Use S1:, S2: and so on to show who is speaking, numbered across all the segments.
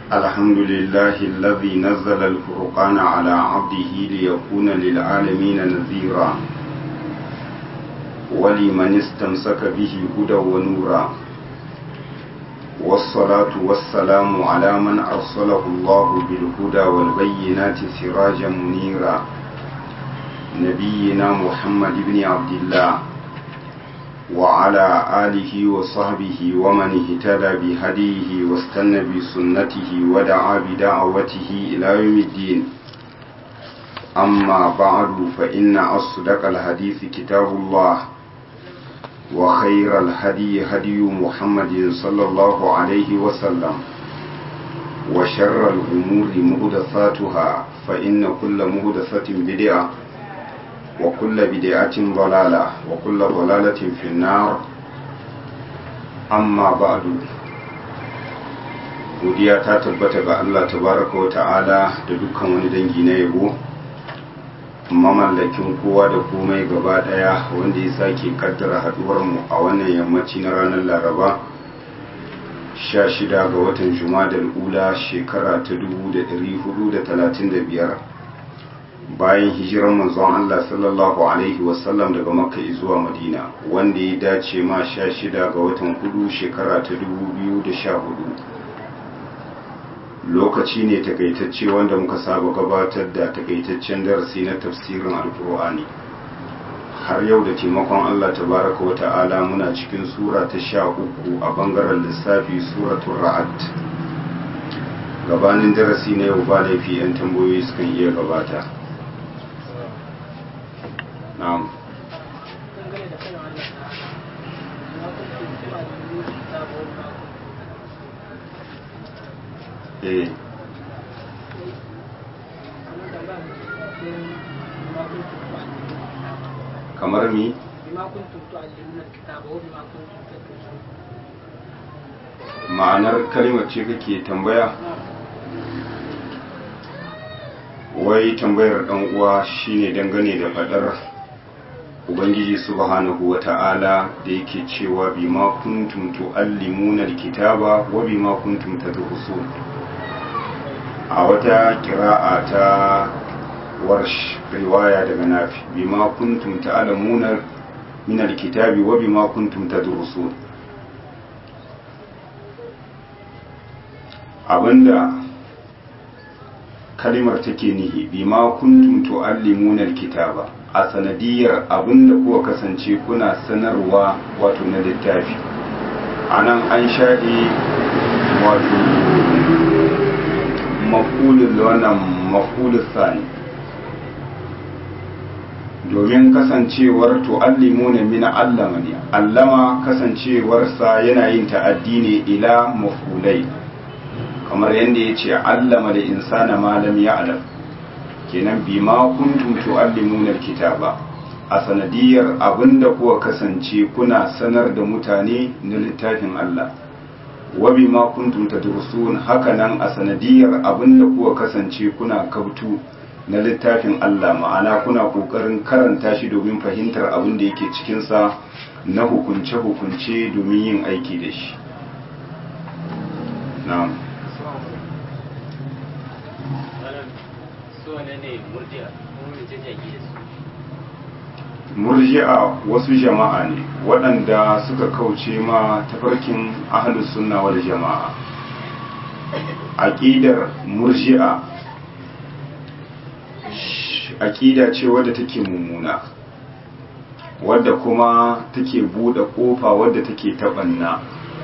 S1: الحمد لله الذي نزل الفرقان على عبده ليكون للعالمين نذيرا ولمن استمسك به هدى ونورا والصلاة والسلام على من أرسله الله بالهدى والبينات سراجا منيرا نبينا محمد بن عبد الله وعلى آله وصحبه ومن اهتدى بهديه واستنى بسنته ودعا بدعوته إلى يوم الدين أما بعد فإن أصدق الحديث كتاب الله وخير الهدي هدي محمد صلى الله عليه وسلم وشر الأمور مهدثاتها فإن كل مهدثة بدعة وكل بدعة ضلالة وكل ضلالة في النار أما بعد godiya ta tabbata ga Allah tabaraka wa ta'ala da dukkan wani dangi na yabo mamallakin kowa da komai gaba daya wanda ya sake kaddara haduwar mu a wannan yammaci na ranar laraba 16 ga watan jumadal ula shekara ta 1435 bayan hijirar manzon Allah sallallahu alaihi wasallam daga makka zuwa madina wanda ya dace ma 16 ga watan hudu shekara ta 2014 lokaci ne takaitacce wanda muka saba gabatar da takaitaccen darasi na tafsirin alkur'ani har yau da taimakon Allah tabaraka wa ta'ala muna cikin sura ta sha uku a bangaren lissafi suratul ra'ad gabanin darasi na yau ba laifi 'yan tambayoyi sukan iya gabata na'am eh kamar mi ma'anar kalimar ce kake tambaya wai tambayar dan uwa shine dangane da fadar ubangiji subhanahu wata'ala da yake cewa bima kuntum tuallimuna alkitaba wa bima kuntum tadrusun a wata kira'a ta warsh riwaya daga nafi bima kuntum ta'lamuna min alkitabi wa bima kuntum tadrusun abinda kalimar take nihi bima kuntum tuallimuna alkitaba a sanadiyar abinda kuka kasance kuna sanarwa wato na littafi anan an shaɗe wato mafulun da wannan mafulun sani domin kasancewar tu'allimuna min allama ne allama kasancewarsa yana yin ta'addi ne ila mafulai kamar yadda ya ce allama da insana malam ya alam kenan bima kuntum tu'allimuna alkitaba a sanadiyar abinda kuwa kasance kuna sanar da mutane na littafin Allah wa bima kuntum tadrusun hakanan a sanadiyar abinda kuwa kasance kuna kautu na littafin Allah ma'ana kuna kokarin karanta shi domin fahimtar abin da yake cikin sa na hukunce hukunce domin yin aiki da shi na'am murji'a wasu jama'a ne waɗanda suka kauce ma tafarkin ahlus sunna wal jama'a aqidar murji'a aqida ce wadda take mummuna wadda kuma take bude kofa wadda take tabanna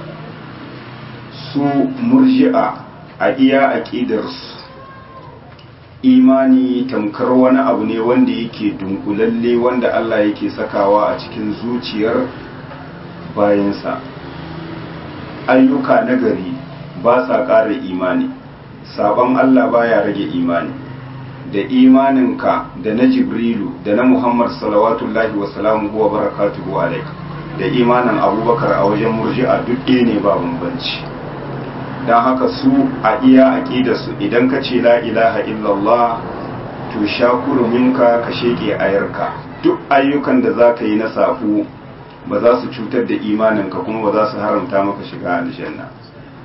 S1: su murji'a a iya aqidarsu imani tamkar wani abu ne wanda yake dunkulalle wanda Allah yake sakawa a cikin zuciyar bayansa ayyuka nagari ba sa ƙara imani sabon Allah baya rage imani da imaninka da na jibrilu da na muhammad salawatullahi wasalamu wa barakatuhu alaik da imanin abubakar a wajen murji'a duk ɗaya ne ba bambanci don haka su a iya aƙidarsu idan ka ce la ilaha illallah to sha kuruminka ka sheke ayarka duk ayyukan da za ka yi na safu ba za su cutar da imaninka kuma ba za su haramta maka shiga aljanna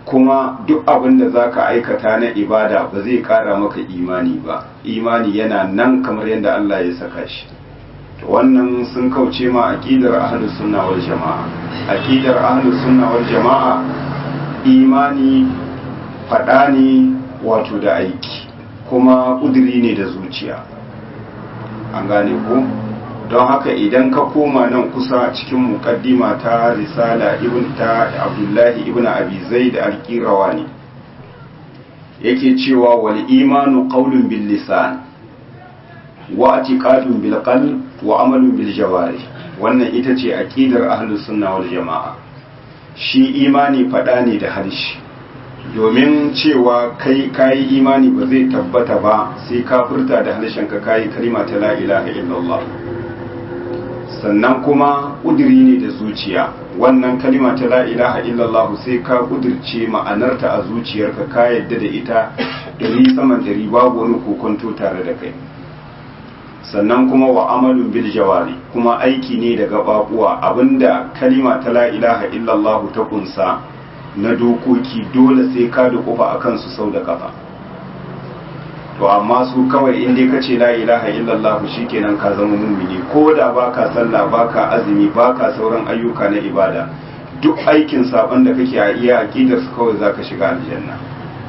S1: kuma duk abin da za ka aikata na ibada ba zai kara maka imani ba imani yana nan kamar yadda Allah ya saka shi to wannan sun kauce ma aqidar ahlus sunna wal jamaa aqidar ahlus sunna wal jamaa imani fada ne wato da aiki kuma kudiri ne da zuciya an gane ko don haka idan ka koma nan kusa cikin mukaddima ta risala ibn ta abdullahi ibn abi zaid al-qirawani yake cewa wal imanu qawlun bil lisan wa i'tiqadun bil qalb wa amalun bil jawari wannan ita ce aqidar ahlus sunna wal jamaa shi imani fada ne da harshe domin cewa kai kayi imani ba zai tabbata ba sai ka furta da harshen ka kayi kalima ta la ilaha illallah sannan kuma ƙudiri ne da zuciya wannan kalima ta la ilaha illallah sai ka ƙudirce ma'anarta a zuciyarka ka yadda da ita dari saman dari babu wani kokonto tare da kai sannan kuma wa amalun bil jawari kuma aiki ne da gababuwa abinda kalima ta la ilaha illallah ta kunsa na dokoki dole sai ka da kufa akan su sau da kafa to amma su kawai in dai kace la ilaha illallah shikenan ka zama mumini ko da baka sallah baka azumi baka sauran ayyuka na ibada duk aikin saban da kake a iya aqidar su kawai zaka shiga aljanna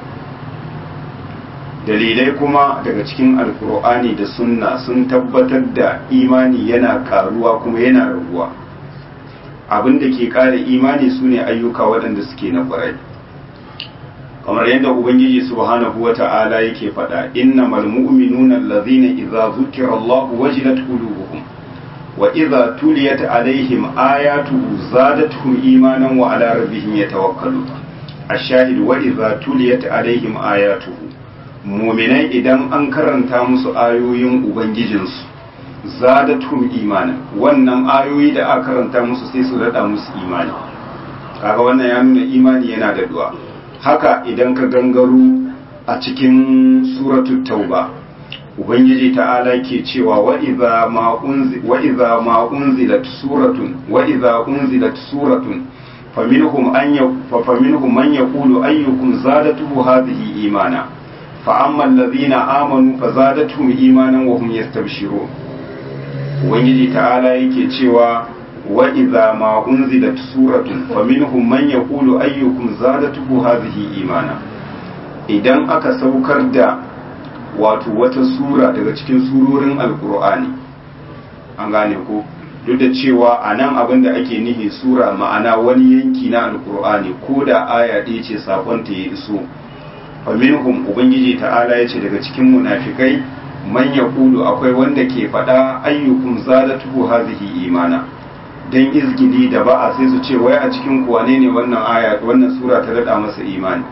S1: dalilai kuma daga cikin alkur'ani da sunna sun tabbatar da imani yana karuwa kuma yana raguwa abin da ke kare imani sune ayyuka waɗanda suke na ƙwarai kamar yadda ubangiji subhanahu wata'ala yake faɗa innamal mu'minuna allazina idza zukira Allah wajilat qulubuhum wa idza tuliyat alaihim ayatuhu zadatuhum imanan wa ala rabbihim yatawakkalun ash-shahid wa idza tuliyat alaihim ayatuhu mu'minai idan an karanta musu ayoyin ubangijinsu zadatuhum imanan wannan ayoyi da aka karanta musu sai su rada musu imani kaga wannan ya nuna imani yana da du'a haka idan ka gangaro a cikin suratul tauba ubangiji ta'ala ke cewa wa idza ma unzi wa idza ma unzilat suratun wa idza unzilat suratun faminhum an ya faminhum man yaqulu ayyukum zadatuhu hadhihi imana fa amma alladhina amanu fazadatuhum imanan wa hum yastabshirun ubangiji ta'ala yake cewa وإذا ما أنزلت سورة فمنهم من يقول أيكم زادته هذه إيمانا idan aka saukar da wato wata sura daga cikin surorin alkur'ani an gane ko duk da cewa a nan abin da ake nihi sura ma'ana wani yanki na alkur'ani ko da aya ɗaya ce sakonta ya iso faminhum ubangiji ta'ala ya ce daga cikin munafikai man yaqulu akwai wanda ke faɗa ayyukum zadatuhu hazihi imana dan izgili da ba'a sai su ce wai a cikin kuwane ne wannan aya wannan sura ta dada masa imani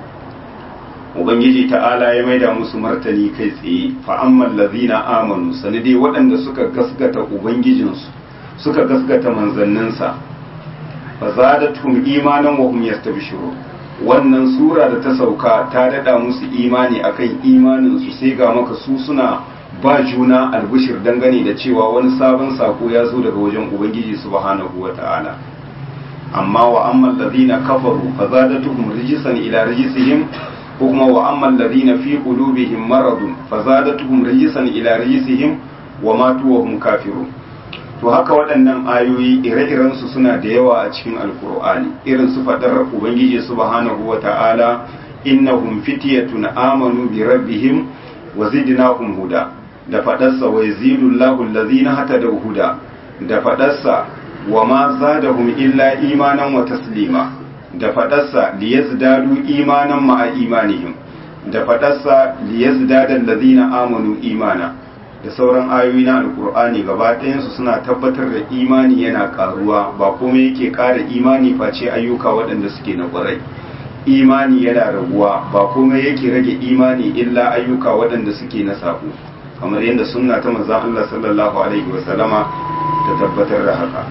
S1: ubangiji ta'ala ya maida musu martani kai tsaye fa ammal ladhina amanu sanadi waɗanda suka gaskata ubangijinsu suka gaskata manzanninsa fa zadatuhum imanan wa hum yastabshirun wannan sura da ta sauka ta dada musu imani akan imanin su sai ga maka su suna ba juna albishir dangane da cewa wani sabon sako ya zo daga wajen ubangiji subhanahu wata'ala amma wa amman ladina kafaru fa zadatuhum rijsan ila rijsihim ko kuma wa amman ladina fi qulubihim maradun fa zadatuhum rijsan ila rijsihim wa matu wa hum kafirun to haka waɗannan ayoyi ire-iren su suna da yawa a cikin alkur'ani irin su fadar ubangiji subhanahu wata'ala innahum fityatun amanu bi rabbihim wa zidnahum huda da faɗarsa wa yazidullahu allazina hatadaw huda da faɗarsa wa ma zadahum illa imanan wa taslima da faɗarsa liyazdadu imanan ma'a imanihim da faɗarsa liyazdada allazina amanu imana da sauran ayoyi na alkur'ani gaba ɗayansu suna tabbatar da imani yana karuwa ba komai yake ƙara imani face ayyuka waɗanda suke na ƙwarai imani yana raguwa ba komai yake rage imani illa ayyuka waɗanda suke na sabo kamar yadda sunna ta manzon Allah sallallahu alaihi wa sallama ta tabbatar da haka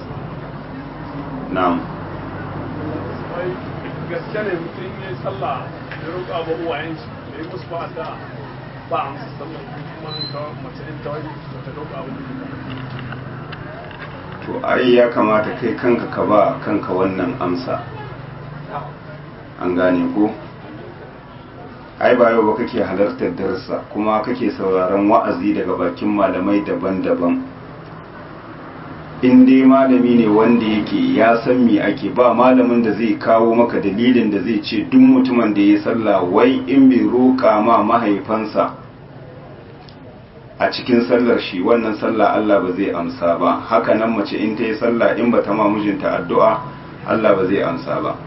S1: na'am
S2: gaske ne mutum ya sallah ya roƙa ba uwayen shi ya yi musu ba da ba a musu sallah kuma ta mace in ta wani ta roƙa ba
S1: to ai ya kamata kai kanka ka ba kanka wannan amsa an gane ko ai ba yau ba kake halartar darsa kuma kake sauraron wa'azi daga bakin malamai daban-daban in dai malami ne wanda yake ya san me ake ba malamin da zai kawo maka dalilin da zai ce duk mutumin da ya sallah wai in bai roƙa ma mahaifansa a cikin sallar shi wannan sallah Allah ba zai amsa ba haka nan mace in ta yi sallah in ba ta ma mijinta addu'a Allah ba zai amsa ba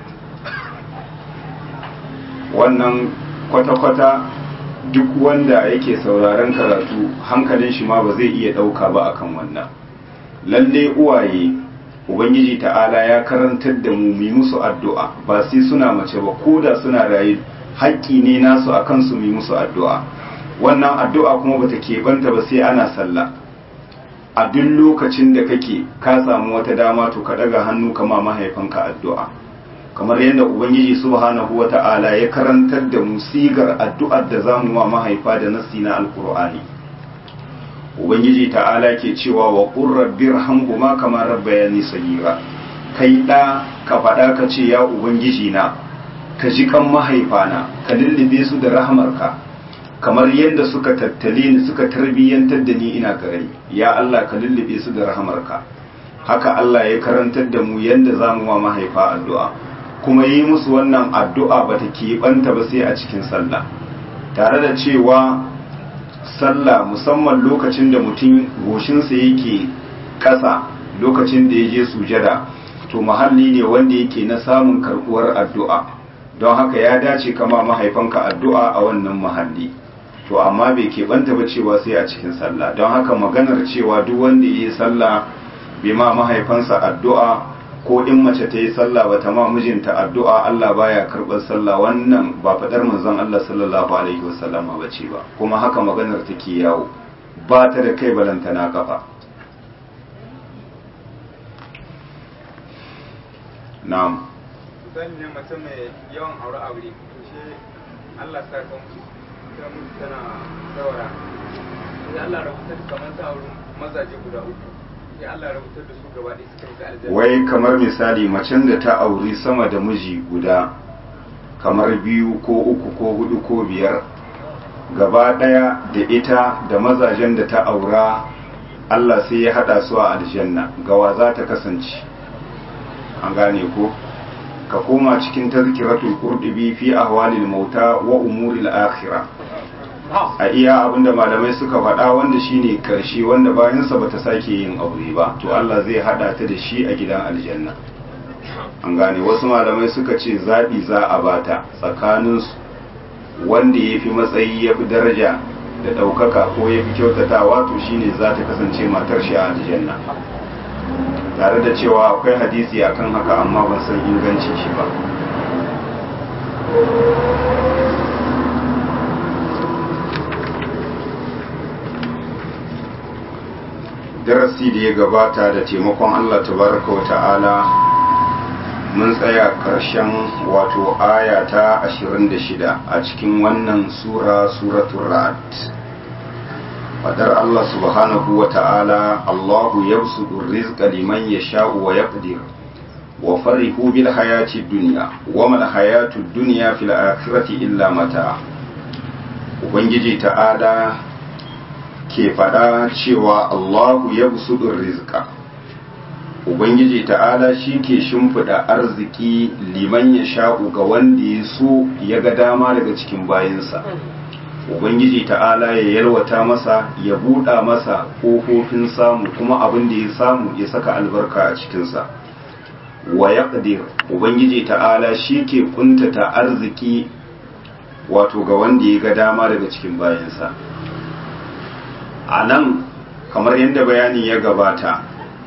S1: wannan kwata-kwata duk wanda yake sauraron karatu hankalin shi ma ba zai iya ɗauka ba akan wannan lalle uwaye ubangiji ta'ala ya karantar da mu mu musu addu'a ba sai suna mace ba ko da suna rayu haƙƙi ne nasu a kansu mu musu addu'a wannan addu'a kuma bata keɓanta ba sai ana sallah a duk lokacin da kake ka samu wata dama to ka ɗaga hannu kama mahaifanka addu'a kamar yadda ubangiji subhanahu wa ta'ala ya karantar da mu sigar addu'ar da zamu wa mahaifa da nasi na alkur'ani ubangiji ta'ala ke cewa wa qur rabbir hamhuma kama rabbayani sagira kai da ka faɗa ka ce ya ubangiji na ka ji kan mahaifana ka lullube su da rahmarka kamar yadda suka tattale ni suka tarbiyyantar da ni ina karami ya Allah ka lullube su da rahmarka haka Allah ya karantar da mu yadda zamu wa mahaifa addu'a kuma yi musu wannan addu'a ba ta keɓanta ba sai a cikin sallah tare da cewa sallah musamman lokacin da mutum goshinsa yake ƙasa lokacin da ya je sujada to mahalli ne wanda yake na samun karɓuwar addu'a don haka ya dace kama mahaifanka addu'a a wannan mahalli to amma bai keɓanta ba cewa sai a cikin sallah don haka maganar cewa duk wanda ya yi sallah bai ma mahaifansa addu'a ko in mace ta yi sallah ba ta ma mijinta addu'a Allah baya karɓar sallah wannan ba faɗar manzon Allah sallallahu alaihi wasallam ba ce ba kuma haka maganar take yawo ba ta da kai balanta na kafa na'am
S3: zan ne mace mai yawan aure aure to shi Allah sa ka mutu ta mutu tana saura sai Allah rabuta kamar ta aure mazaje guda uku sai Allah rabutar da su gaba ɗaya suka yi aljanna
S1: wai kamar misali macen da ta auri sama da miji guda kamar biyu ko uku ko hudu ko biyar gaba ɗaya da ita da mazajen da ta aura Allah sai ya haɗa su a aljanna gawa za ta kasance an gane ko ka koma cikin tazkiratul qurtubi fi ahwalil mauta wa umuril akhirah a iya abinda malamai suka faɗa wanda shine karshe wanda bayansa bata sake yin aure ba to Allah zai hada ta da shi a gidan aljanna an gane wasu malamai suka ce zaɓi za a bata tsakanin wanda ya fi matsayi ya fi daraja da ɗaukaka ko ya fi kyautatawa to shine za ta kasance matar shi a aljanna tare da cewa akwai hadisi akan haka amma ban san ingancin shi ba darasi da ya gabata da taimakon Allah tabaraka wa ta'ala mun tsaya ƙarshen wato aya ta 26 a cikin wannan sura suratul ra'd fadar Allah subhanahu wa ta'ala Allahu yabsutu rizqa liman yasha'u wa yaqdir wa farihu bil hayati dunya wa mal hayatu dunya fil akhirati illa mata ubangiji ta'ala ke faɗa cewa Allahu ya busudur rizqa Ubangiji ta'ala shi ke shimfiɗa arziki liman ya sha'u ga wanda ya so ya ga dama daga cikin bayansa. Ubangiji ta'ala ya yalwata masa ya buɗa masa ƙofofin samu kuma abin da ya samu ya saka albarka a cikinsa. Wa ya Ubangiji ta'ala shi ke ƙuntata arziki wato ga wanda ya ga dama daga cikin bayansa. a nan kamar yadda bayani ya gabata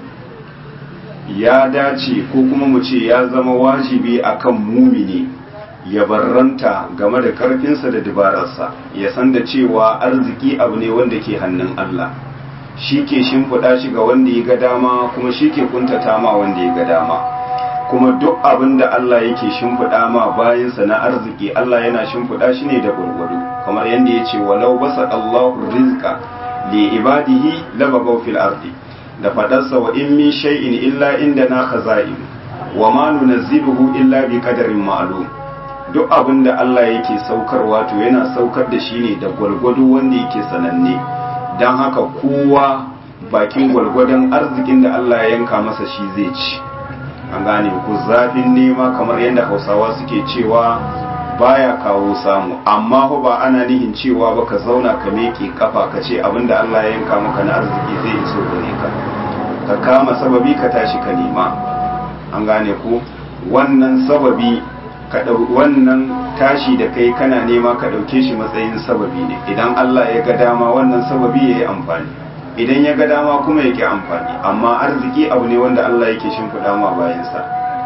S1: ya dace ko kuma mu ce ya zama wajibi akan mumini ya barranta game da karfinsa da dabararsa ya san da cewa arziki abu ne wanda ke hannun Allah shi ke shimfiɗa shi ga wanda ya ga dama kuma shi ke kuntata ma wanda ya ga dama kuma duk abin da Allah yake shimfiɗa ma bayansa na arziki Allah yana shimfiɗa shi ne da gurgudu kamar yadda ya ce walau basa Allahu rizqa li ibadihi labagaw fil ardi da fadarsa wa in min shay'in illa indana khaza'in wa ma nunazziluhu illa bi qadarin ma'lum duk abin da Allah yake saukarwa to yana saukar da shi ne da gwalgwado wanda yake sananne don haka kowa bakin gwalgwadon arzikin da Allah ya yanka masa shi zai ci an gane ku zafin nema kamar yadda hausawa suke cewa baya kawo samu amma fa ba ana nihin cewa ba ka zauna ka meke kafa ka ce abinda Allah ya yanka maka na arziki zai iso gare ka ka kama sababi ka tashi ka nema an gane ku wannan sababi ka wannan tashi da kai kana nema ka ɗauke shi matsayin sababi ne idan Allah ya ga dama wannan sababi ya yi amfani idan ya ga dama kuma yake amfani amma arziki abu ne wanda Allah yake shimfiɗa ma bayansa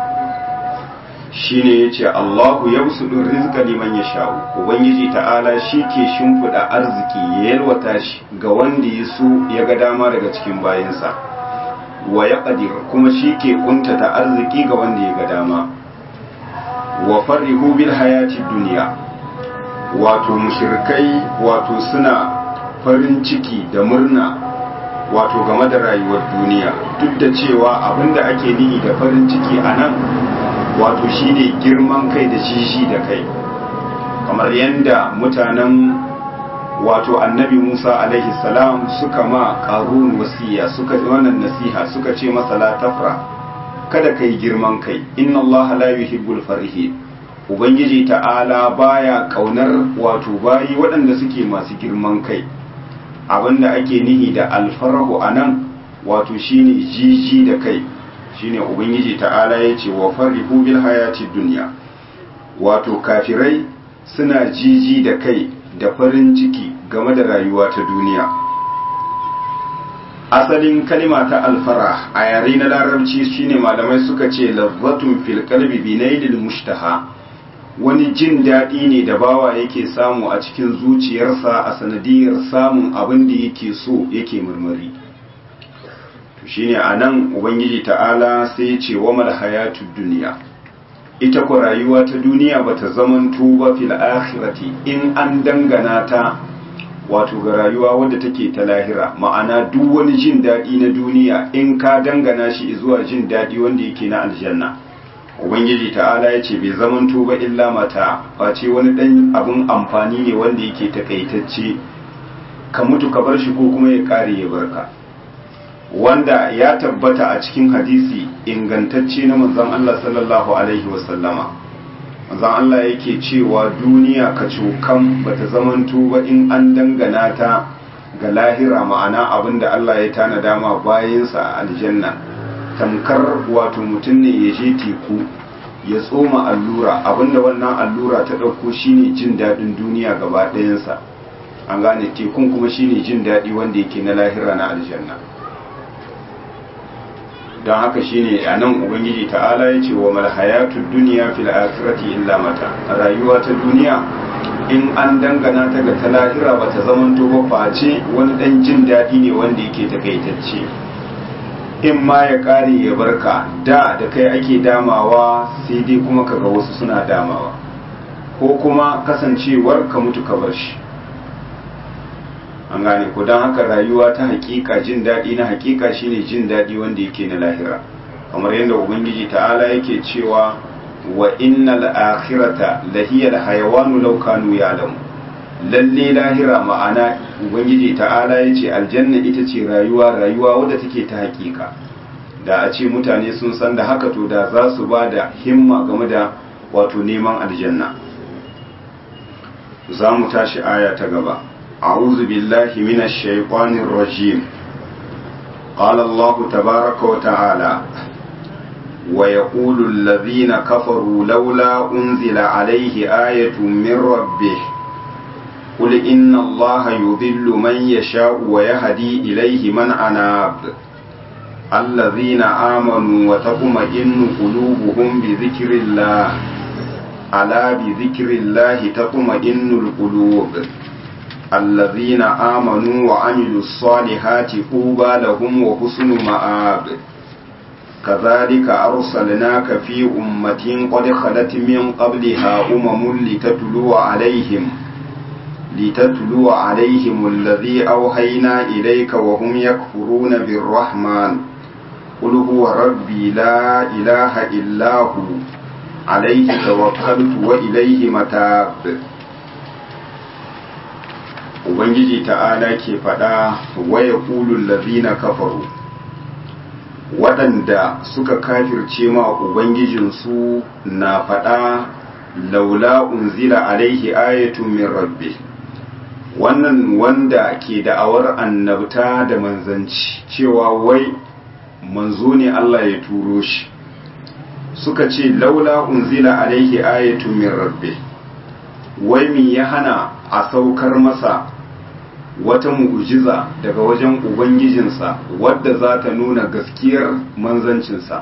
S1: shine yace Allahu yabsudu rizqa liman yasha'u ubangiji ta'ala shi ke shimfiɗa arziki ya yalwata shi ga wanda ya so ya ga dama daga cikin bayansa wa yaqdir kuma shi ke kuntata arziki ga wanda ya ga dama wa farrihu bil hayati dunya wato mushrikai wato suna farin ciki da murna wato game da rayuwar duniya duk da cewa abinda ake nihi da farin ciki a nan wato shine girman kai da shishi da kai kamar yadda mutanen wato annabi musa alaihi salam suka ma ƙarun wasiya suka wannan nasiha suka ce masa la tafra kada kai girman kai inna allaha la yuhibbul farihi ubangiji ta'ala baya kaunar wato bayi waɗanda suke masu girman kai abinda ake nihi da alfarahu a nan wato shine jiji da kai shine ubangiji ta'ala ya ce wa farihu bil hayati dunya wato kafirai suna jiji da kai da farin ciki game da rayuwa ta duniya asalin kalima ta alfara a yare na larabci shine malamai suka ce lazzatun fil qalbi binailil mushtaha wani jin daɗi ne da bawa yake samu a cikin zuciyarsa a sanadiyar samun abin da yake so yake murmuri shine a nan ubangiji ta'ala sai ce wa mal hayatu duniya ita ku rayuwa ta duniya bata zaman tuba fil akhirati in an dangana ta wato ga rayuwa wadda take ta lahira ma'ana duk wani jin daɗi na duniya in ka dangana shi zuwa jin daɗi wanda yake na aljanna ubangiji ta'ala ya ce bai zaman tuba illa mata face wani ɗan abin amfani ne wanda yake takaitacce ka mutu ka bar shi ko kuma ya ƙare ya barka wanda ya tabbata a cikin hadisi ingantacce na manzon Allah sallallahu alaihi wasallama manzon Allah yake cewa duniya ka cokan bata zamanto ba in an dangana ta ga lahira ma'ana abinda Allah ya tana dama bayansa a aljanna tamkar wato mutum ne ya je teku ya tsoma allura abinda wannan allura ta ɗauko shine jin daɗin duniya gaba ɗayansa an gane tekun kuma shine jin daɗi wanda yake na lahira na aljanna don haka shine a nan ubangiji ta'ala ya ce wa malhayatu duniya fil akhirati illa mata rayuwa ta duniya in an dangana ta ga ta lahira ba ta zamanto ba face wani dan jin daɗi ne wanda yake takaitacce in ma ya ƙare ya barka da da kai ake damawa sai dai kuma kaga wasu suna damawa ko kuma kasancewar ka mutu ka bar shi an gane ko don haka rayuwa ta hakika jin daɗi na hakika shine jin daɗi wanda yake na lahira kamar yadda ubangiji ta'ala yake cewa wa innal akhirata lahiyal hayawanu law kanu ya'lamu lalle lahira ma'ana ubangiji ta'ala yace aljanna ita ce rayuwa rayuwa wadda take ta hakika da a ce mutane sun san da haka to da za su ba da himma game da wato neman aljanna za mu tashi aya ta gaba أعوذ بالله من الشيطان الرجيم قال الله تبارك وتعالى ويقول الذين كفروا لولا أنزل عليه آية من ربه قل إن الله يضل من يشاء ويهدي إليه من أناب الذين آمنوا وتطمئن قلوبهم بذكر الله ألا بذكر الله تطمئن القلوب الذين آمنوا وعملوا الصالحات طوبى لهم وحسن مآب كذلك أرسلناك في أمة قد خلت من قبلها أمم لتتلو عليهم لتتلو عليهم الذي أوحينا إليك وهم يكفرون بالرحمن قل هو ربي لا إله إلا هو عليه توكلت وإليه متاب Ubangiji ta'ala ke faɗa waya ƙulun lazina kafaru waɗanda suka kafirce ma Ubangijinsu na faɗa laula unzila alaihi ayatun min rabbi wannan wanda ke da'awar annabta da manzanci cewa wai manzo ne Allah ya turo shi suka ce laula unzila alaihi ayatun min rabbi wai mi ya hana a saukar masa wata mu'jiza daga wajen ubangijinsa wadda za ta nuna gaskiyar manzancinsa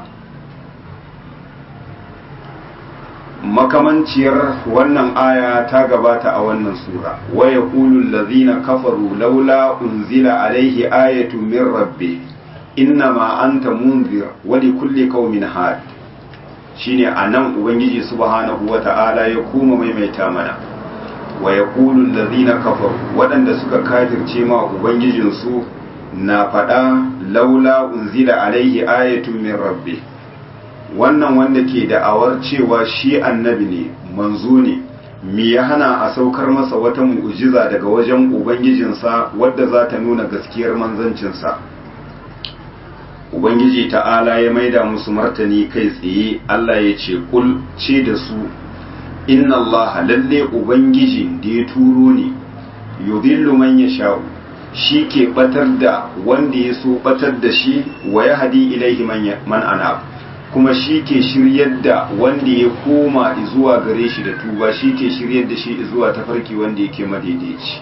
S1: makamanciyar wannan aya ta gabata a wannan sura waya kulul lazina kafaru laula unzila alaihi ayatu min rabbi innama anta munzir wa likulli qaumin had shine anan ubangiji subhanahu wata'ala ya kuma maimaita mana wa yaqulu allazina kafaru waɗanda suka kafirce ma ubangijinsu na faɗa laula unzila alaihi ayatun min rabbi wannan wanda ke da'awar cewa shi annabi ne manzo ne me ya hana a saukar masa wata mu'jiza daga wajen ubangijinsa wadda za ta nuna gaskiyar manzancinsa ubangiji ta'ala ya maida musu martani kai tsaye Allah ya ce kul ce da su inna Allah lalle ubangiji da ya turo ne yudillu man yasha'u shi ke batar da wanda ya so batar da shi wa ya hadi ilaihi man anab kuma shi ke shiryar da wanda ya koma zuwa gare shi da tuba shi ke shiryar da shi zuwa tafarki wanda yake madaidaici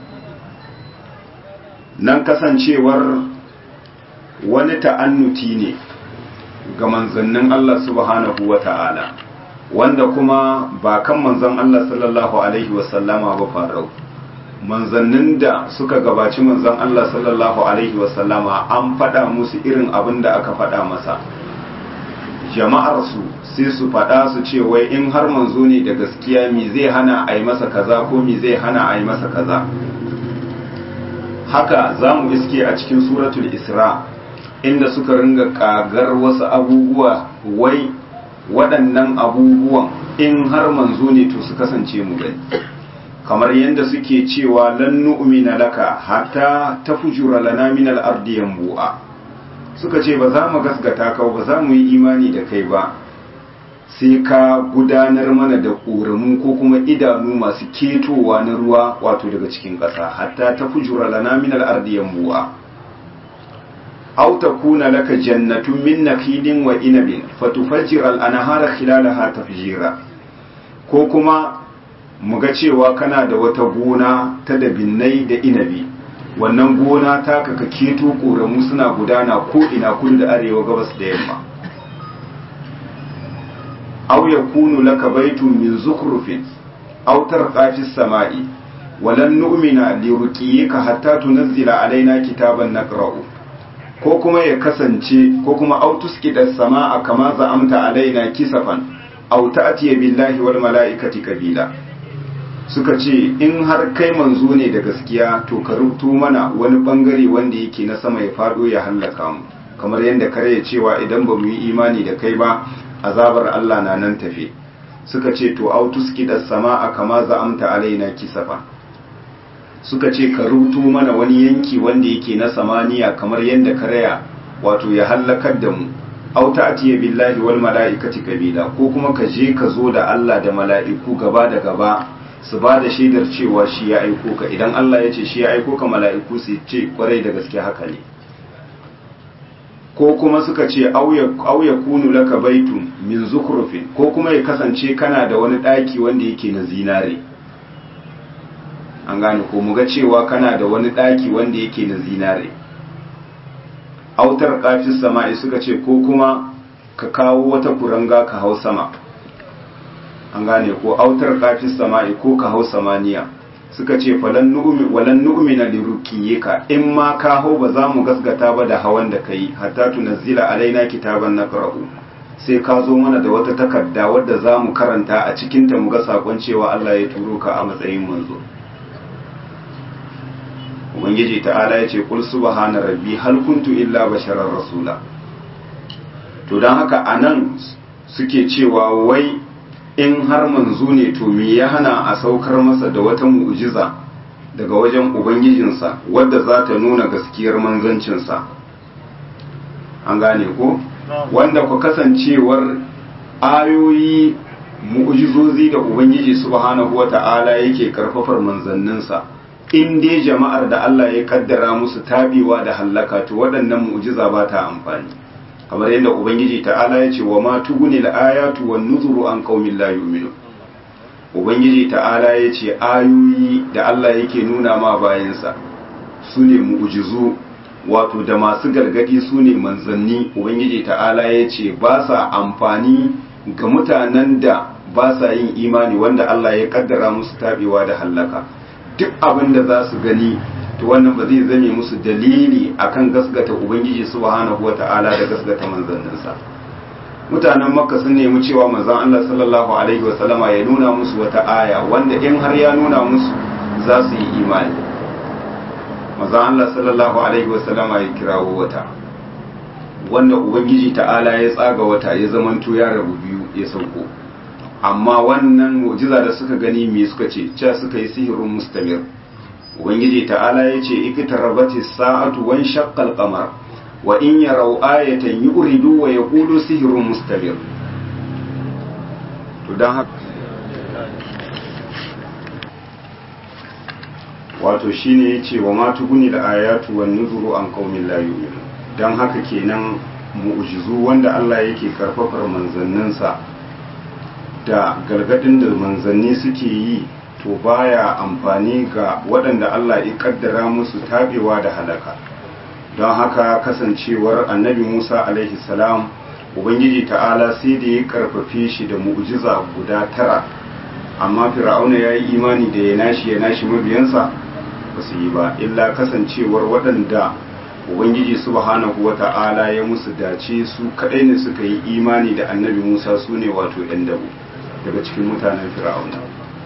S1: nan kasancewar wani ta'annuti ne ga manzannin Allah subhanahu wa ta'ala wanda kuma ba kan manzan Allah sallallahu alaihi wasallama ba farau manzannin da suka gabaci manzan Allah sallallahu alaihi wasallama an faɗa musu irin abin da aka faɗa masa jama'arsu sai su faɗa su ce wai in har manzo ne da gaskiya mi zai hana a yi masa kaza ko mi zai hana a yi masa kaza haka za mu iske a cikin suratul isra inda suka ringa kagar wasu abubuwa wai waɗannan abubuwan in har manzo ne to su kasance mu gani kamar yadda suke cewa lan nu'mina laka hatta tafjura lana min al-ardi yanbu'a suka ce ba za mu gasgata ka ba za mu yi imani da kai ba sai ka gudanar mana da ƙoramu ko kuma idanu masu ketowa na ruwa wato daga cikin ƙasa hatta tafjura lana min al-ardi yanbu'a aw takuna laka jannatun min nakhilin wa inabin fatufajjira al-anhara khilalaha tafjira ko kuma mu ga cewa kana da wata gona ta dabinnai da inabi wannan gona ta kaka keto ƙoramu suna gudana ko ina kudu da arewa gabas da yamma aw yakunu laka baytun min zukhrufin aw tarqa fis sama'i walan nu'mina li ruqiyika hatta tunzila alaina kitaban naqra'u ko kuma ya kasance ko kuma aw tusqita samaa kama za'amta alaina kisafan aw ta'tiya billahi wal mala'ikati kabila suka ce in har kai manzo ne da gaskiya to ka rubuto mana wani bangare wanda yake na sama ya fado ya hallaka mu kamar yadda kare ya cewa idan ba mu yi imani da kai ba azabar Allah na nan tafe suka ce to autuski da sama'a kama za'amta alaina kisafa suka ce ka rubuto mana wani yanki wanda yake na samaniya kamar yadda karaya wato ya hallakar da mu auta atiya billahi wal mala'ikati kabila ko kuma ka je ka zo da Allah da mala'iku gaba da gaba su ba da shaidar cewa shi ya aiko ka idan Allah ya ce shi ya aiko ka mala'iku su ce kwarai da gaske haka ne ko kuma suka ce auya kunu laka baitun min zukrufin ko kuma ya kasance kana da wani ɗaki wanda yake na zinare an gane ko muga cewa kana da wani ɗaki wanda yake na zinare autar kafin sama'i suka ce ko kuma ka kawo wata kuranga ka hau sama an gane ko autar kafin sama'i ko ka hau samaniya suka ce falan nu'mi walan nu'mina li ruqiyika in ma ka hau ba za mu gasgata ba da hawan da kai hatta tunazzila alaina kitaban naqra'u sai ka zo mana da wata takarda wadda za mu karanta a cikin ta mu ga sakon cewa Allah ya turo ka a matsayin manzo ubangiji ta'ala ya ce qul subhana rabbi hal kuntu illa basharar rasula to dan haka anan suke cewa wai in har manzo ne to me ya hana a saukar masa da wata mu'jiza daga wajen ubangijinsa wadda za ta nuna gaskiyar manzancinsa an gane ko wanda ku kasancewar ayoyi mu'jizozi da ubangiji subhanahu wata'ala yake karfafar manzanninsa in dai jama'ar da Allah ya kaddara musu tabewa da hallaka to waɗannan mu'jiza ba ta amfani kamar yadda ubangiji ta'ala ya ce wa ma tuguni al-ayatu wan nuzuru an qaumin la yu'minun ubangiji ta'ala ya ce ayoyi da Allah yake nuna ma bayansa su ne mu'jizu wato da masu gargadi su ne manzanni ubangiji ta'ala ya ce ba sa amfani ga mutanen da ba sa yin imani wanda Allah ya kaddara musu tabewa da hallaka duk abin da za su gani to wannan ba zai zame musu dalili akan gasgata ubangiji subhanahu wata'ala da gasgata manzanninsa mutanen makka sun nemi cewa manzon Allah sallallahu alaihi wasallama ya nuna musu wata aya wanda in har ya nuna musu za su yi imani manzon Allah sallallahu alaihi wasallama ya kirawo wata wanda ubangiji ta'ala ya tsaga wata ya zamanto ya rabu biyu ya sauko amma wannan mu'jiza da suka gani me suka ce cewa suka yi sihirin mustamir ubangiji ta'ala ya ce ikitarabati sa'atu wan shaqqal qamar wa in yaraw ayatan yuridu wa yaqulu sihrun mustamir to dan haka wato shine yace wa ma tuguni da ayatu wan nuzuru an qaumin la yu'minun dan haka kenan mu'jizu wanda Allah yake karfafar manzanninsa da gargadin da manzanni suke yi to baya amfani ga waɗanda Allah ya kaddara musu tabewa da halaka don haka kasancewar annabi Musa alaihi salam ubangiji ta'ala sai da ya karfafe shi da mu'jiza guda tara amma fir'auna ya yi imani da ya nashi ya nashi mabiyansa ba su yi ba illa kasancewar waɗanda ubangiji subhanahu wa ta'ala ya musu dace su kaɗai ne suka yi imani da annabi Musa su ne wato 'yan dabo daga cikin mutanen fir'auna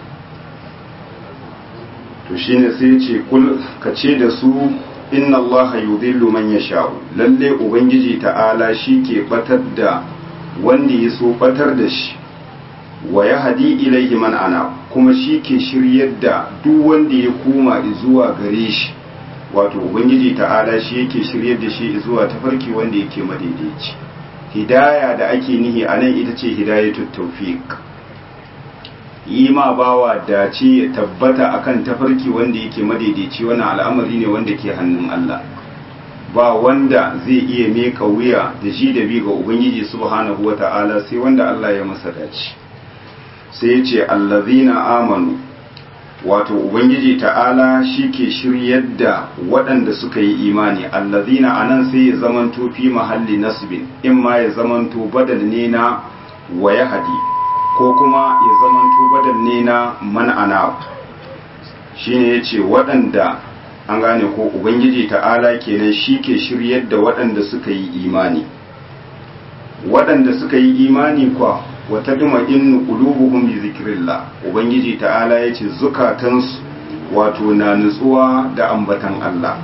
S1: to shine sai ya ce kul ka ce da su inna allaha yudhillu man yasha'u lalle ubangiji ta'ala shi ke batar da wanda ya so batar da shi wa yahdi ilayhi man ana kuma shi ke shiryar da duk wanda ya koma zuwa gare shi wato ubangiji ta'ala shi yake shiryar da shi zuwa tafarki wanda yake madaidaici hidaya da ake nihi anan ita ce hidayatut tawfiq yi ma bawa dace ya tabbata akan tafarki wanda yake madaidaici wani al'amari ne wanda ke hannun Allah ba wanda zai iya meka wuya da shi da bi ga ubangiji subhanahu wata'ala sai wanda Allah ya masa dace sai ya ce allazina amanu wato ubangiji ta'ala shi ke shiryar da waɗanda suka yi imani allazina anan sai ya zamanto fi mahalli nasbin in ma ya zamanto badal ne na wa hadi ko kuma ya zamanto badal ne na man'ana shi ne ya ce waɗanda an gane ko ubangiji ta'ala kenan shi ke shiryar da waɗanda suka yi imani waɗanda suka yi imani kwa wata duma innu qulubuhum bi zikrillah ubangiji ta'ala ya ce zukatansu wato na nutsuwa da ambatan Allah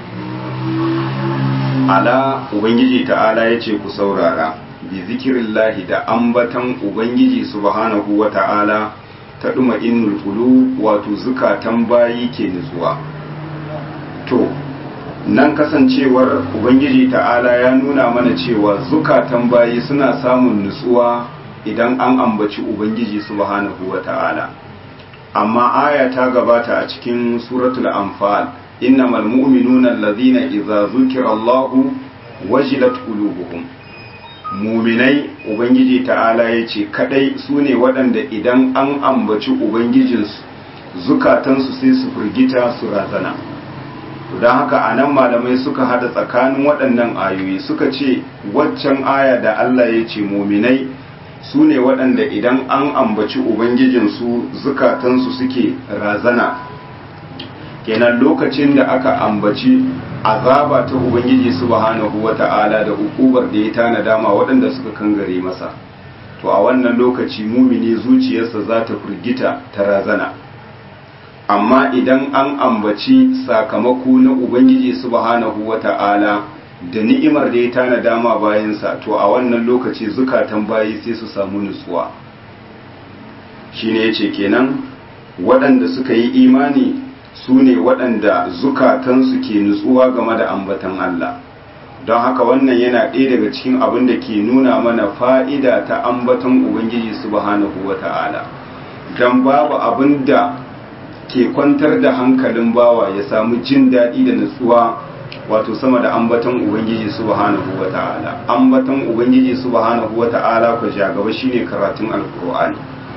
S1: ala ubangiji ta'ala ya ce ku saurara bi zikirillahi da ambatan ubangiji subhanahu wa ta'ala ta duma innul qulub wato zukatan bayi ke nutsuwa to nan kasancewar ubangiji ta'ala ya nuna mana cewa zukatan bayi suna samun nutsuwa idan an ambaci ubangiji subhanahu wa ta'ala amma aya ta gabata a cikin suratul anfal innamal mu'minuna allazina idza zukira allahu wajilat qulubuhum muminai ubangiji ta'ala ya ce kadai su ne waɗanda idan an ambaci ubangijinsu zukatansu sai su firgita su razana don haka a nan malamai suka hada tsakanin waɗannan ayoyi suka ce waccan aya da Allah ya ce muminai su ne waɗanda idan an ambaci ubangijinsu zukatansu suke razana kenan lokacin da aka ambaci azaba ta ubangiji subhanahu wata'ala da hukubar da ya tanada ma waɗanda suka kangare masa to a wannan lokaci mumini zuciyarsa za ta firgita ta razana amma idan an ambaci sakamako na ubangiji subhanahu wata'ala da ni'imar da ya tanada ma bayansa to a wannan lokaci zukatan bayi sai su samu nutsuwa shine yace kenan waɗanda suka yi imani su ne waɗanda zukatansu ke nutsuwa game da ambatan Allah don haka wannan yana ɗaya daga cikin abin da ke nuna mana fa'ida ta ambaton Ubangiji subhanahu wa ta'ala don babu abin da ke kwantar da hankalin bawa ya samu jin daɗi da nutsuwa wato sama da ambaton Ubangiji subhanahu wa ta'ala ambaton Ubangiji subhanahu wa ta'ala ku gaba shine karatun alkur'ani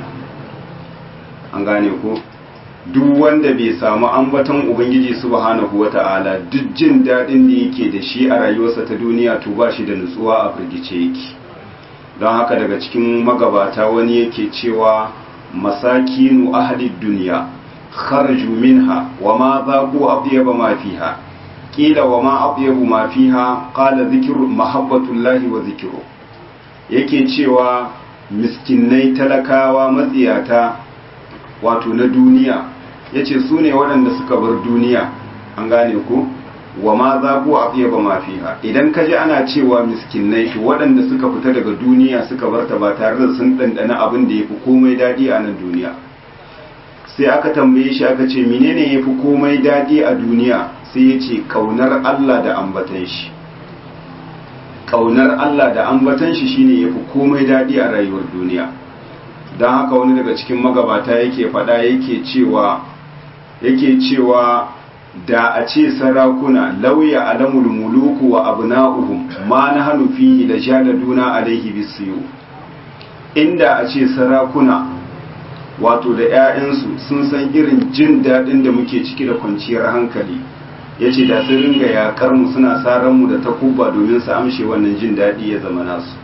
S1: an gane ko duk wanda bai samu ambaton ubangiji subhanahu wata'ala duk jin daɗin da yake da shi a rayuwarsa ta duniya to ba shi da nutsuwa a firgice yake don haka daga cikin magabata wani yake cewa masakinu ahli duniya kharaju minha wa ma zaqu atyaba ma fiha qila wa ma atyabu ma fiha qala dhikru mahabbatullahi wa dhikru yake cewa miskinai talakawa matsiyata wato na duniya ya ce su ne waɗanda suka bar duniya an gane ku wa ma za ku a fiye ba mafiha idan ka ji ana cewa miskinai to waɗanda suka fita daga duniya suka bar ta ba tare da sun ɗanɗana abin da ya fi komai daɗi a nan duniya sai aka tambaye shi aka ce menene ya fi komai daɗi a duniya sai ya ce ƙaunar Allah da ambatan shi ƙaunar Allah da ambatan shi shine ya fi komai daɗi a rayuwar duniya don haka wani daga cikin magabata yake faɗa yake cewa yake cewa da a ce sarakuna lauya alamul muluku wa abna'uhum ma na hannu fihi da jaladuna alaihi bisiyu inda a ce sarakuna wato da 'ya'yansu sun san irin jin daɗin da muke ciki da kwanciyar hankali ya ce da sun ringa yaƙar mu suna saran mu da takuba domin su amshe wannan jin daɗi ya zama nasu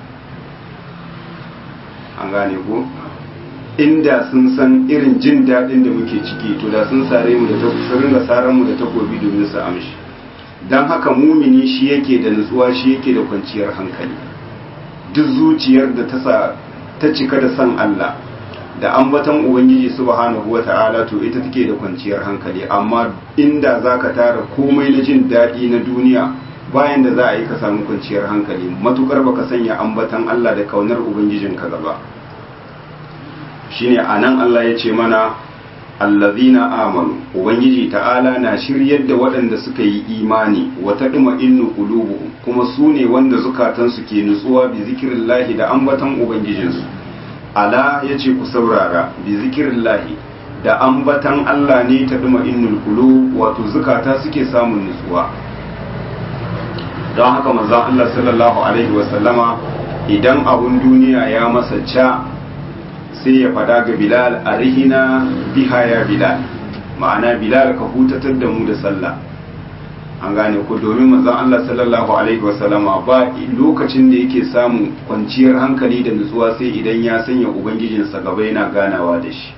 S1: an gane ko inda sun san irin jin daɗin da muke ciki to da sun sare mu da sun ringa saran mu da takobi domin su amshi dan haka mumini shi yake da nutsuwa shi yake da kwanciyar hankali duk zuciyar da ta sa ta cika da san Allah da ambaton ubangiji subhanahu wata'ala to ita take da kwanciyar hankali amma inda zaka tara komai na jin daɗi na duniya bayan da za a yi ka samu kwanciyar hankali matukar baka sanya ambaton Allah da kaunar ubangijinka gaba shine anan Allah ya ce mana allazina amanu ubangiji ta'ala na shiryar da waɗanda suka yi imani wa tadma innu qulubuhum kuma su ne wanda zukatansu ke nutsuwa bi zikrillahi da ambatan ubangijinsu ala yace ku saurara bi zikrillahi da ambatan Allah ne ta duma innul qulub wato zukata suke samun nutsuwa don haka manzon Allah sallallahu alaihi wasallama idan abun duniya ya masa ca sai ya fada ga bilal a rihina biha ya bilal ma'ana bilal ka hutatar da mu da sallah an gane ku domin manzon Allah sallallahu alaihi wasallama ba lokacin da yake samun kwanciyar hankali da nutsuwa sai idan ya sanya ubangijinsa gaba yana ganawa da shi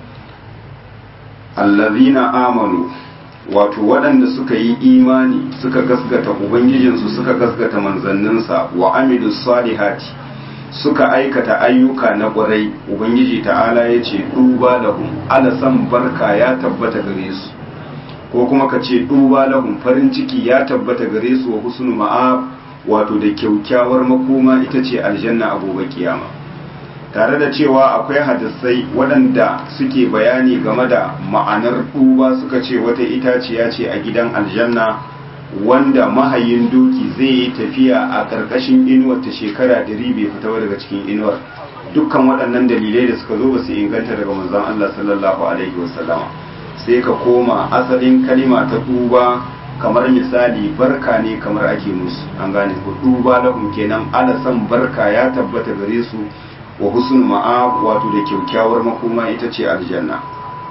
S1: allazina amanu wato waɗanda suka yi imani suka gasgata ubangijinsu suka gasgata manzanninsa wa amilu salihati suka aikata ayyuka na ƙwarai ubangiji ta'ala ya ce duba lahum alasan barka ya tabbata gare su ko kuma ka ce duba lahum farin ciki ya tabbata gare su wa husnu ma'ab wato da kyaukyawar makoma ita ce aljanna a gobe kiyama tare da cewa akwai hadisai waɗanda suke bayani game da ma'anar duba suka ce wata itaciya ce a gidan aljanna wanda mahayin doki zai yi tafiya a ƙarƙashin inuwar ta shekara ɗari bai fita daga cikin inuwar dukkan waɗannan dalilai da suka zo ba su inganta daga manzon Allah sallallahu alaihi wasallama sai ka koma asalin kalima ta duba kamar misali barka ne kamar ake musu an gane ku duba lahum kenan ala san barka ya tabbata gare su wa husnul ma'ab wato da kyaukyawar makoma ita ce aljanna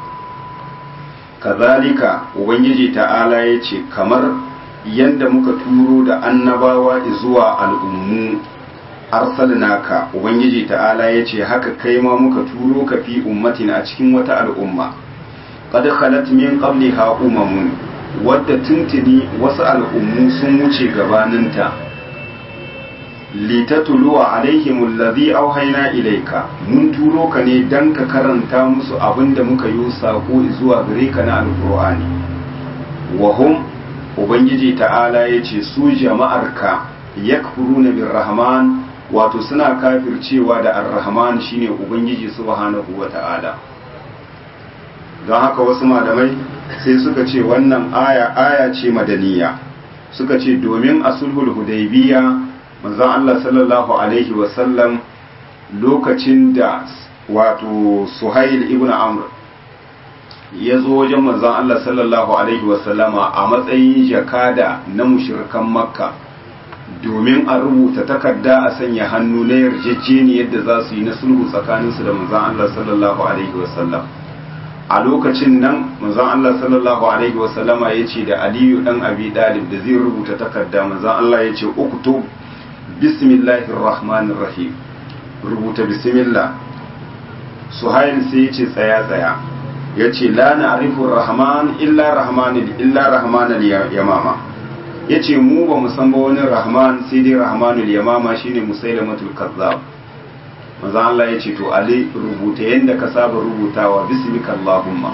S1: kazalika ubangiji ta'ala ya ce kamar yadda muka turo da annabawa zuwa al'ummu arsalnaka ubangiji ta'ala ya ce haka kai ma muka turo ka fi ummatin a cikin wata al'umma qad khalat min qabliha umamun wadda tuntuni wasu al'ummu sun wuce gabaninta litatuluwa alaihim allazi auhayna ilayka mun turo ka ne dan ka karanta musu abinda muka yi sako zuwa gare ka na alqur'ani wa hum ubangiji ta'ala yace su jama'arka yakfuruna birrahman wato suna kafircewa da ar-rahman shine ubangiji subhanahu wata'ala don haka wasu malamai sai suka ce wannan aya aya ce madaniya suka ce domin a sulhul hudaybiya manzon Allah sallallahu alaihi wasallam lokacin da wato suhail ibn amr ya zo wajen manzon Allah sallallahu alaihi wasallama a matsayin jakada na mushrikan makka domin a rubuta takarda a sanya hannu na yarjejeniyar da za su yi na sulhu tsakaninsu da manzon Allah sallallahu alaihi wasallam a lokacin nan manzon Allah sallallahu alaihi wasallama ya ce da aliyu dan abi dalib da zai rubuta takarda manzon Allah ya ce uktub bismillahir rahmanir rahim rubuta bismillah suhail sai ya ce tsaya tsaya ya ce la na'rifu rahman illa rahmanil illa rahmanil yamama ya ce mu ba mu san ba wani rahman sai dai rahmanul yamama shine musailamatul kazzab manzo Allah ya ce to ali rubuta yanda ka saba rubutawa bismika allahumma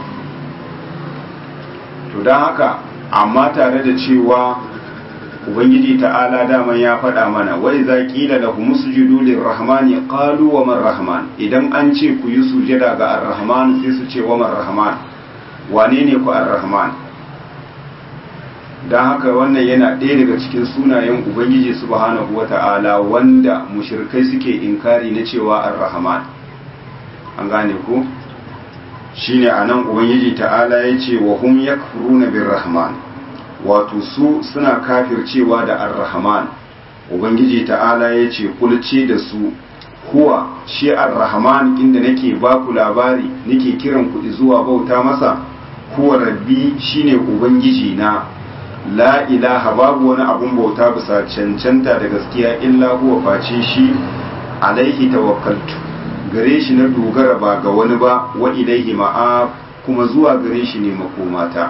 S1: to dan haka amma tare da cewa ubangiji ta'ala daman ya faɗa mana wai za ƙila da musjudu lirrahmani qalu wa man rahman idan an ce ku yi sujada ga ar-rahman sai su ce wa man rahman wane ne ku ar-rahman dan haka wannan yana ɗaya daga cikin sunayen ubangiji subhanahu wata'ala wanda mushrikai suke inkari na cewa ar-rahman an gane ku shine anan ubangiji ta'ala yace wa hum yakfuruna bir-rahman wato su suna kafircewa da ar-rahman ubangiji ta'ala ya ce kulce da su huwa shi ar-rahman inda nake baku labari nake kiran ku zuwa bauta masa huwa rabbi shine ubangiji na la ilaha babu wani abun bauta bisa cancanta da gaskiya illa huwa face shi alaihi tawakkaltu gare shi na dogara ba ga wani ba wa ilaihi ma'a kuma zuwa gare shi ne makomata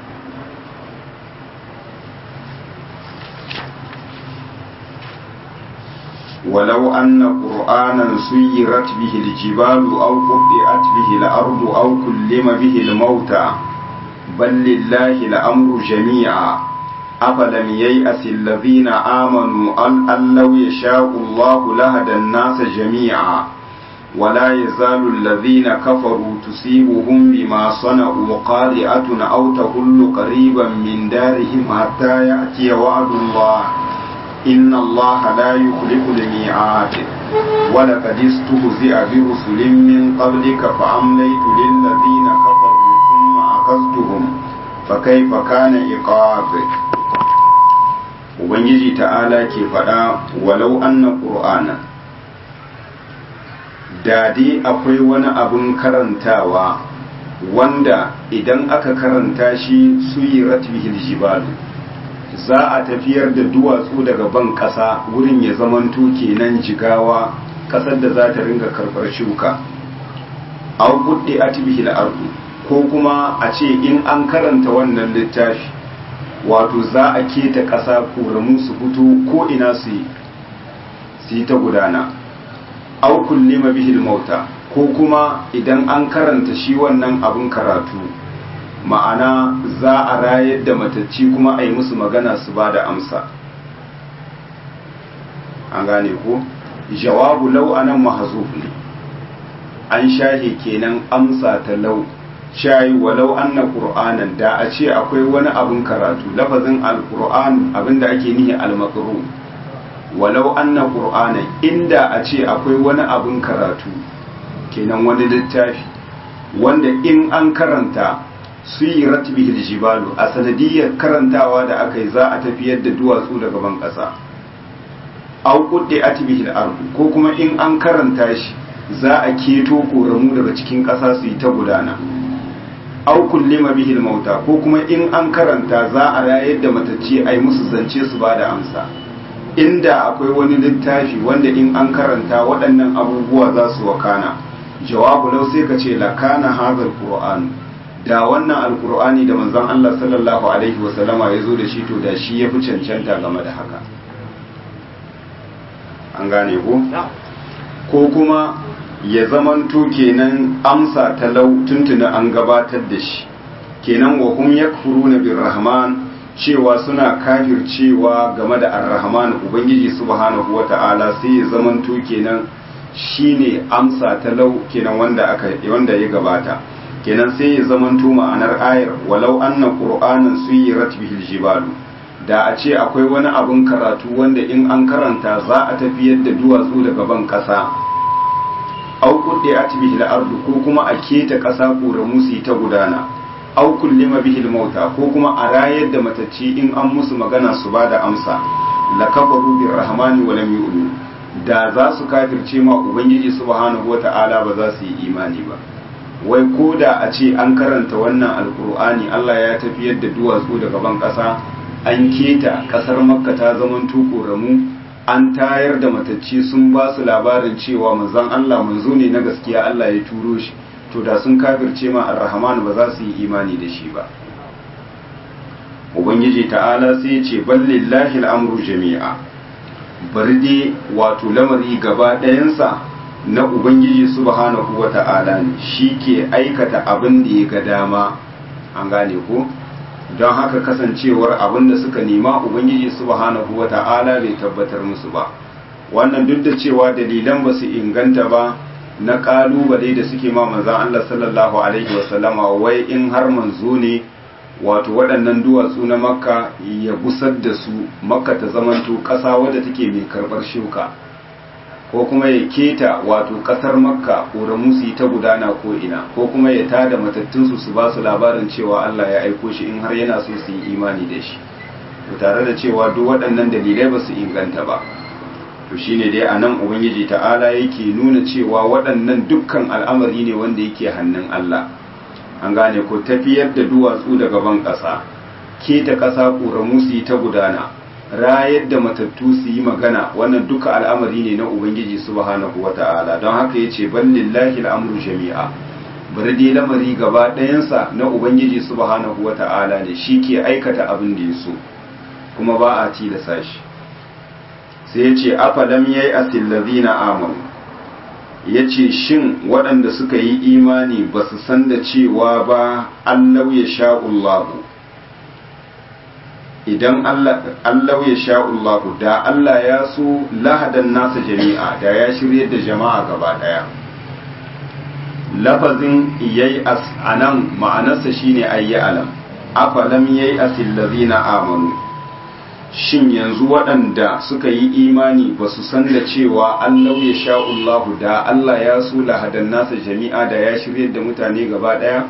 S1: ولو أن قرآنا سيرت به الجبال أو قطعت به الأرض أو كلم به الموتى بل لله الأمر جميعا أفلم ييأس الذين آمنوا أن لو يشاء الله لهدى الناس جميعا ولا يزال الذين كفروا تصيبهم بما صنعوا قارئة أو تهل قريبا من دارهم حتى يأتي وعد الله إن الله لا يخلف الميعاد ولقد استهزئ برسل من قبلك فأمليت للذين كفروا ثم أخذتهم فكيف كان عقاب Ubangiji ta'ala ke faɗa walau anna ƙur'ana da dai akwai wani abin karantawa wanda idan aka karanta shi su yi ratbihil jibalu za a tafiyar da duwatsu daga ban ƙasa wurin ya zamanto kenan jigawa ƙasar da za ta ringa karɓar shuka aw buddi atbihil ardu ko kuma a ce in an karanta wannan littafi wato za a keta ƙasa koramu su fito ko ina su yi su yi ta gudana aw kullima bihil mauta ko kuma idan an karanta shi wannan abin karatu ma'ana za a rayar da matacci kuma a yi musu magana su ba da amsa an gane ko jawabu lau anan mahazuf ne an shahe kenan amsa ta lau shayi walau anna qur'anan da a ce akwai wani abin karatu lafazin alqur'an abinda ake nihi almaqru walau anna qur'anan inda a ce akwai wani abin karatu kenan wani littafi wanda in an karanta suyirat bihil jibalu a sanadiyar karantawa da aka yi za a tafiyar da duwatsu daga ban ƙasa au kudde atbihil ardu ko kuma in an karanta shi za a keto koramu daga cikin ƙasa su yi ta gudana au kullima bihil mauta ko kuma in an karanta za a rayar da matacce a yi musu zance su ba da amsa inda akwai wani littafi wanda in an karanta waɗannan abubuwa za su wakana jawabu lau sai ka ce lakana hazal qur'an da wannan alkur'ani da manzon Allah sallallahu alaihi wasallama ya zo da shi to da shi ya fi cancanta game da haka an gane ko ko kuma ya zamanto kenan amsa talau tuntuna an gabatar da shi kenan wa hum yakfuruna birrahman cewa suna kafircewa game da ar-rahman ubangiji subhanahu wata'ala sai ya zamanto kenan shine amsa ta lau kenan wanda aka wanda ya gabata kenan sai ya zamanto ma'anar ayar walau anna qur'anan suyirat bihil jibalu da a ce akwai wani abin karatu wanda in an karanta za a tafiyar da duwatsu daga ban kasa au kudde a bihil ardu ko kuma a keta kasa ƙoramu su ta gudana au kullima bihil mauta ko kuma a rayar da matacci in an musu magana su ba da amsa la kafaru bir rahmani wa lam yu'minu da za su kafirce ma ubangiji subhanahu wata'ala ba za su yi imani ba wai ko da a ce an karanta wannan alkur'ani Allah ya tafiyar da duwatsu daga ban ƙasa an keta ƙasar makka ta zaman tuƙoramu an tayar da matacci sun ba su labarin cewa manzon Allah manzo ne na gaskiya Allah ya turo shi to da sun kafirce ma ar-rahman ba za su yi imani da shi ba ubangiji ta'ala sai ya ce ballillahi al'amru jami'a bari dai wato lamari gaba ɗayansa na ubangiji subhanahu wa ta'ala ne shi ke aikata abin da ya ga dama an gane ko don haka kasancewar abin da suka nema ubangiji subhanahu wa ta'ala bai tabbatar musu ba wannan duk da cewa dalilan ba su inganta ba na kalubale da suke ma manzan Allah sallallahu alaihi wasallama wai in har manzo ne wato waɗannan duwatsu na makka ya gusar da su makka ta zamanto ƙasa wadda take mai karɓar shuka ko kuma ya keta wato ƙasar makka ƙoramu su yi ta gudana ko ina ko kuma ya tada matattunsu su ba su labarin cewa allah ya aiko shi in har yana so su yi imani da shi tare da cewa duk waɗannan dalilai ba su inganta ba to shine dai a nan ubangiji ta'ala yake nuna cewa waɗannan dukkan al'amari ne wanda yake hannun allah an gane ko tafiyar da duwatsu daga ban ƙasa keta ƙasa ƙoramu su yi ta gudana rayar da matattu su yi magana wannan duka al'amari ne na ubangiji subhanahu wata'ala don haka ya ce ballillahi al'amru jami'a bari dai lamari gaba ɗayansa na ubangiji subhanahu wata'ala ne shi ke aikata abin da ya so kuma ba a tilasa shi sai ya ce afalam yayi asillazina amanu ya ce shin waɗanda suka yi imani ba su san da cewa ba allau ya sha'ullahu idan allau ya sha'ullahu da Allah ya so lahadan nasa jami'a da ya shirye da jama'a gaba ɗaya lafazin yayi as anan ma'anarsa shine ayyi alam afalam yayi asillazina amanu shin yanzu waɗanda suka yi imani ba su san da cewa Allah ya sha'ullahu da Allah ya so lahadan nasa jami'a da ya shirye da mutane gaba ɗaya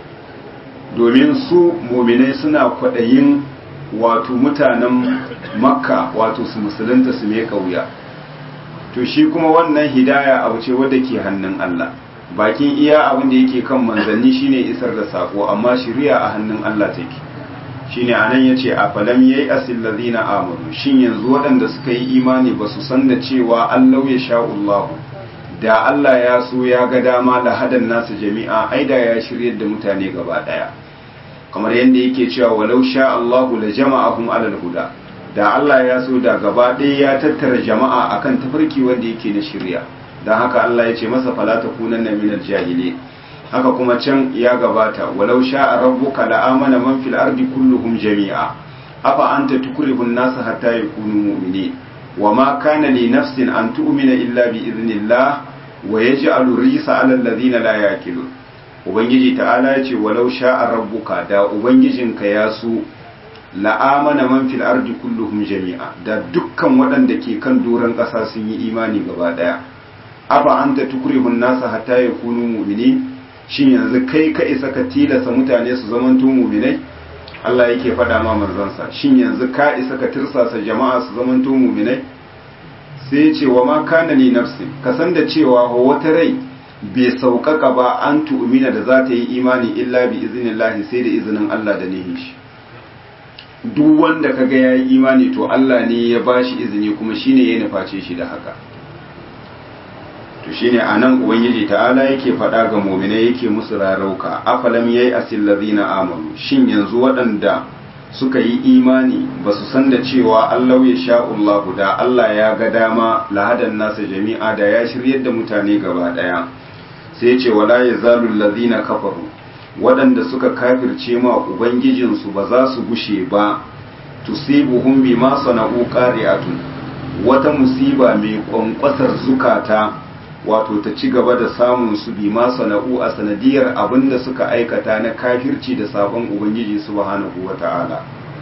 S1: domin su muminai suna kwaɗayin wato mutanen makka wato su musulunta su mai wuya to shi kuma wannan hidaya abu ce wadda ke hannun Allah bakin iya abin da yake kan manzanni shine isar da sako amma shiriya a hannun Allah take shine anan yace a falam yayi asil ladina amanu shin yanzu waɗanda suka yi imani ba su san da cewa Allah ya sha'ullahu da Allah ya so ya ga dama da hadan nasu jami'a ai da ya shiryar da mutane gaba daya kamar yadda yake cewa walau sha Allahu la jama'ahum alal huda da Allah ya so da gaba ɗaya ya tattara jama'a akan tafarki wanda yake na shirya dan haka Allah ya ce masa fala takunanna minal jahilin haka kuma can ya gabata walau sha'a rabbuka la'amana man fil ardi kulluhum jami'a afa anta tukrihun nasa hatta yakunu mu'minin wama kana li nafsin an tu'mina illa bi idhnillah wa yaj'alu risa 'ala alladhina la yaqilun ubangiji ta'ala ya ce walau sha'a rabbuka da ubangijinka ya so la'amana man fil ardi kulluhum jami'a da dukkan waɗanda ke kan doron ƙasa sun yi imani gaba ɗaya afa anta tukrihun nasa hatta yakunu mu'minin shin yanzu kai ka isa ka tilasa mutane su zamanto muminai Allah yake faɗa ma manzansa shin yanzu ka isa ka tirsasa jama'a su zamanto muminai sai ya ce wa ma kana li nafsi ka san da cewa wata rai bai sauƙaƙa ba an tu'mina da za ta yi imani illa bi iznillahi sai da izinin Allah da nihin shi duk wanda kaga yayi imani to Allah ne ya bashi izini kuma shine ya nuface shi da haka to shine anan ubangiji ta'ala yake faɗa ga mu'minai yake musu rarauka afalam yayi asil ladina amanu shin yanzu waɗanda suka yi imani ba su san da cewa Allah ya sha'ullahu da Allah ya ga dama lahadan nasa jami'a da ya shiryar da mutane gaba ɗaya sai ce wala yazalu ladina kafaru waɗanda suka kafirce ma ubangijinsu ba za su gushe ba tusibuhum bima sana'u qari'atun wata musiba mai kwankwasar zukata wato ta ci gaba da samun su bima sana'u a sanadiyar abinda suka aikata na kafirci da sabon ubangiji subhanahu wata'ala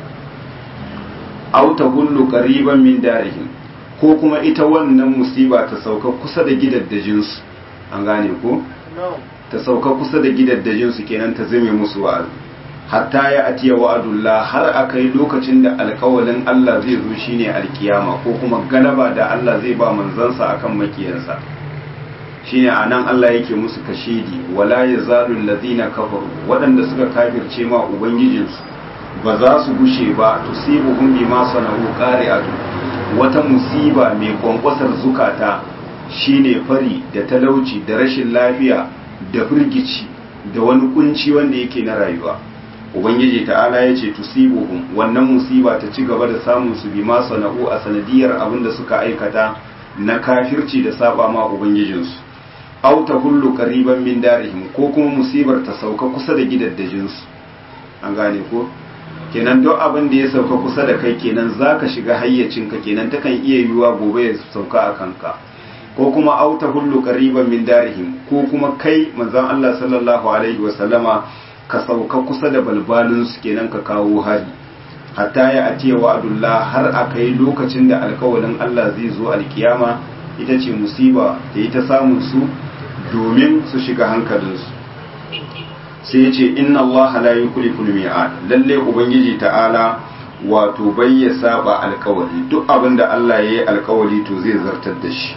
S1: aw tahullu qariban min darihim ko kuma ita wannan musiba ta sauka kusa da gidaddajinsu an gane ko ta sauka kusa da gidaddajinsu kenan ta zame musu wa'azi hatta ya atiya wa'adullah har aka yi lokacin da alkawalin Allah zai zo shine alkiyama ko kuma galaba da Allah zai ba manzansa akan makiyansa shine anan Allah yake musu kashidi wala yazalu allazina kafaru waɗanda suka kafirce ma ubangijinsu ba za su gushe ba tusibuhum bima sana'u qari'atu wata musiba mai kwankwasar zukata shine fari da talauci da rashin lafiya da firgici da wani kunci wanda yake na rayuwa ubangiji ta'ala ya ce tusibuhum wannan musiba ta ci gaba da samun su bima sana'u a sanadiyar abin da suka aikata na kafirci da saba ma ubangijinsu aw ta hullu qariban min darihim ko kuma musibar ta sauka kusa da gidaddajinsu an gane ko kenan duk abin da ya sauka kusa da kai kenan zaka shiga hayyacinka kenan takan iya yiwuwa gobe ya sauka a kanka ko kuma auta hullu qariban min darihim ko kuma kai manzon Allah sallallahu alaihi wa sallama ka sauka kusa da balbalin su kenan ka kawo hari hatta ya atiya wa'dullah har akai lokacin da alkawalin Allah zai zo alkiyama ita ce musiba da ita samun su domin su shiga hankalinsu sai ya ce inna Allah la yukhlifu al-mi'ad lalle ubangiji ta'ala wato bai ya saba alkawari duk abin da Allah ya yi alkawari to zai zartar da shi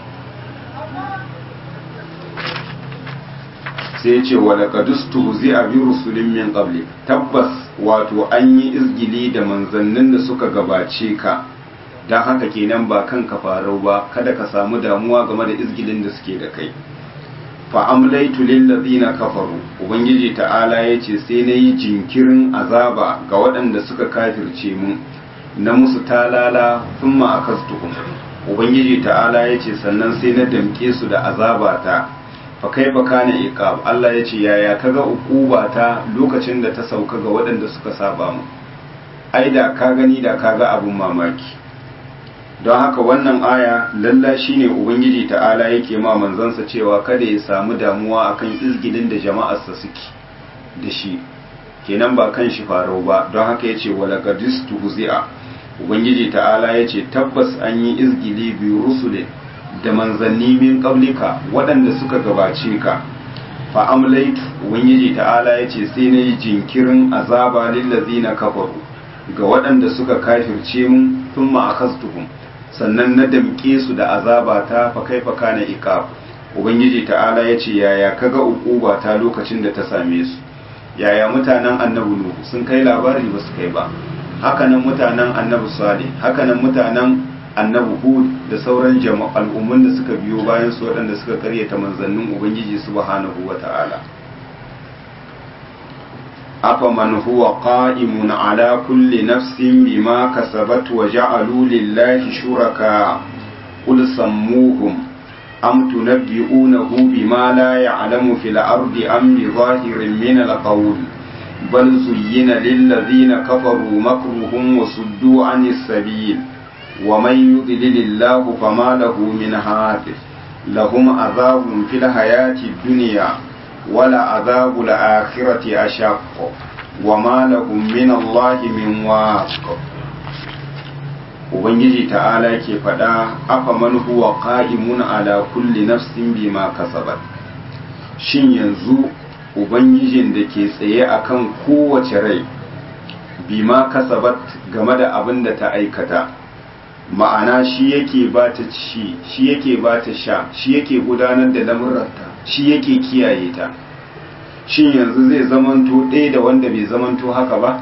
S1: sai ya ce wa laqadustu zai bi rusulin min qabli tabbas wato an yi izgili da manzannin da suka gabace ka dan haka kenan ba kanka farau ba kada ka samu damuwa game da izgilin da suke da kai fa amlaitu lil ladina kafaru ubangiji ta'ala yace sai nayi jinkirin azaba ga waɗanda suka kafirce mun na musu talala thumma akastuhum ubangiji ta'ala yace sannan sai na damke su da azabata fa kaifa kana iqab Allah yace yaya kaga ta lokacin da ta sauka ga waɗanda suka saba mu ai da ka gani da kaga abun mamaki don haka wannan aya lalla shine ubangiji ta'ala yake ma manzansa cewa kada ya samu damuwa akan izgidin da jama'arsa suke da shi kenan ba kan shi farau ba don haka yace wala qadistu huzi'a ubangiji ta'ala yace tabbas an yi izgili bi rusulin da manzanni min qablika waɗanda suka gabace ka fa amlaitu ubangiji ta'ala yace sai nayi jinkirin azaba lil ladzina kafaru ga waɗanda suka kafirce mun thumma akhastuhum sannan na damƙe su da azaba ta fa kaifa kana iqab ubangiji ta'ala yace yaya kaga uquba ta lokacin da ta same su yaya mutanen annabi nuhu sun kai labari ba su kai ba hakanan mutanen annabi salih hakanan mutanen annabi hud da sauran jama'a al'ummun da suka biyo bayan su waɗanda suka karyata manzannin ubangiji subhanahu wata'ala أفمن هو قائم على كل نفس بما كسبت وجعلوا لله شركاء قل سموهم أم تنبئونه بما لا يعلم في الأرض أم بظاهر من القول بل زين للذين كفروا مكرهم وصدوا عن السبيل ومن يضلل الله فما له من هاد لهم عذاب في الحياة الدنيا ولا عذاب الآخرة أشق وما لهم من الله من واق Ubangiji ta'ala ke faɗa afa man huwa qa'imun ala kulli nafsin bima kasabat shin yanzu ubangijin da ke tsaye akan kowace rai bima kasabat game da abin da ta aikata ma'ana shi yake ba ta ci shi yake ba ta sha shi yake gudanar da lamuranta shi yake kiyaye ta shin yanzu zai zamanto ɗaya da wanda bai zamanto haka ba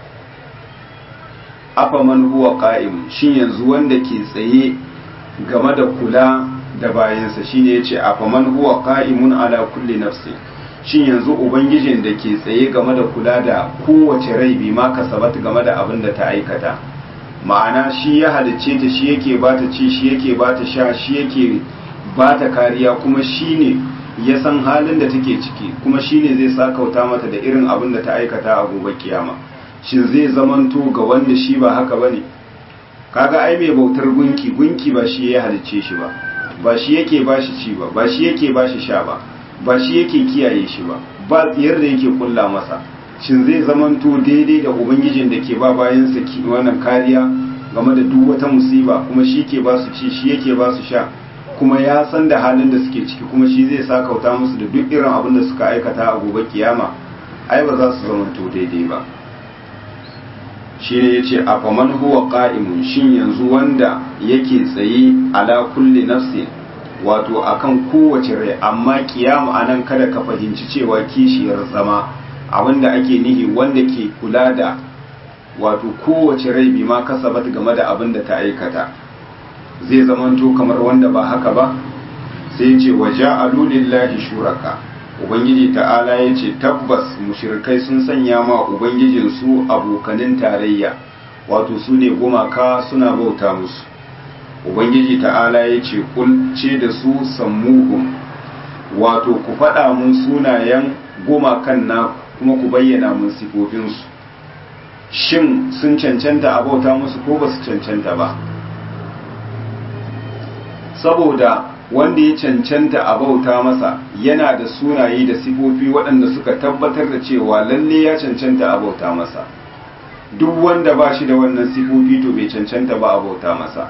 S1: afa man huwa qa'im shin yanzu wanda ke tsaye game da kula da bayansa shine yace afa man huwa qa'imun ala kulli nafsi shin yanzu ubangijin da ke tsaye game da kula da kowace rai bi ma kasabat game da abin da ta aikata ma'ana shi ya halicce ta shi yake ba ta ci shi yake ba ta sha shi yake ba ta kariya kuma shi ne ya san halin da take ciki kuma shi ne zai sakauta mata da irin abin da ta aikata a gobe kiyama shin zai zamanto ga wanda shi ba haka bane kaga ai mai bautar gunki gunki ba shi ya halicce shi ba ba shi yake ba shi ci ba ba shi yake ba shi sha ba ba shi yake kiyaye shi ba ba tsiyar da yake kulla masa shin zai zamanto daidai da ubangijin da ke ba bayansa wannan kariya game da duk wata musiba kuma shi ke ba su ci shi yake ba su sha kuma ya san da halin da suke ciki kuma shi zai sa kauta musu da duk irin abin da suka aikata a gobe kiyama ai ba za su zamanto daidai ba shi ne ya ce a faman huwa ƙa'imun shin yanzu wanda yake tsaye ala kulli nafsi wato akan kowace rai amma kiyama anan kada ka fahimci cewa kishiyar zama abinda ake nihi wanda ke kula da wato kowace rai bi ma kasabat game da abin da ta aikata zai zamanto kamar wanda ba haka ba sai ce wa ja'alu lillahi shuraka ubangiji ta'ala ya ce tabbas mushrikai sun sanya ma ubangijinsu abokanin tarayya wato su ne gumaka suna bauta musu ubangiji ta'ala ya ce kulce da su sammuhum wato ku faɗa mun sunayen gumakan na kuma ku bayyana mun sifofinsu shin sun cancanta a bauta musu ko ba su cancanta ba saboda wanda ya cancanta a bauta masa yana da sunaye da sifofi waɗanda suka tabbatar da cewa lalle ya cancanta a bauta masa duk wanda ba shi da wannan sifofi to bai cancanta ba a bauta masa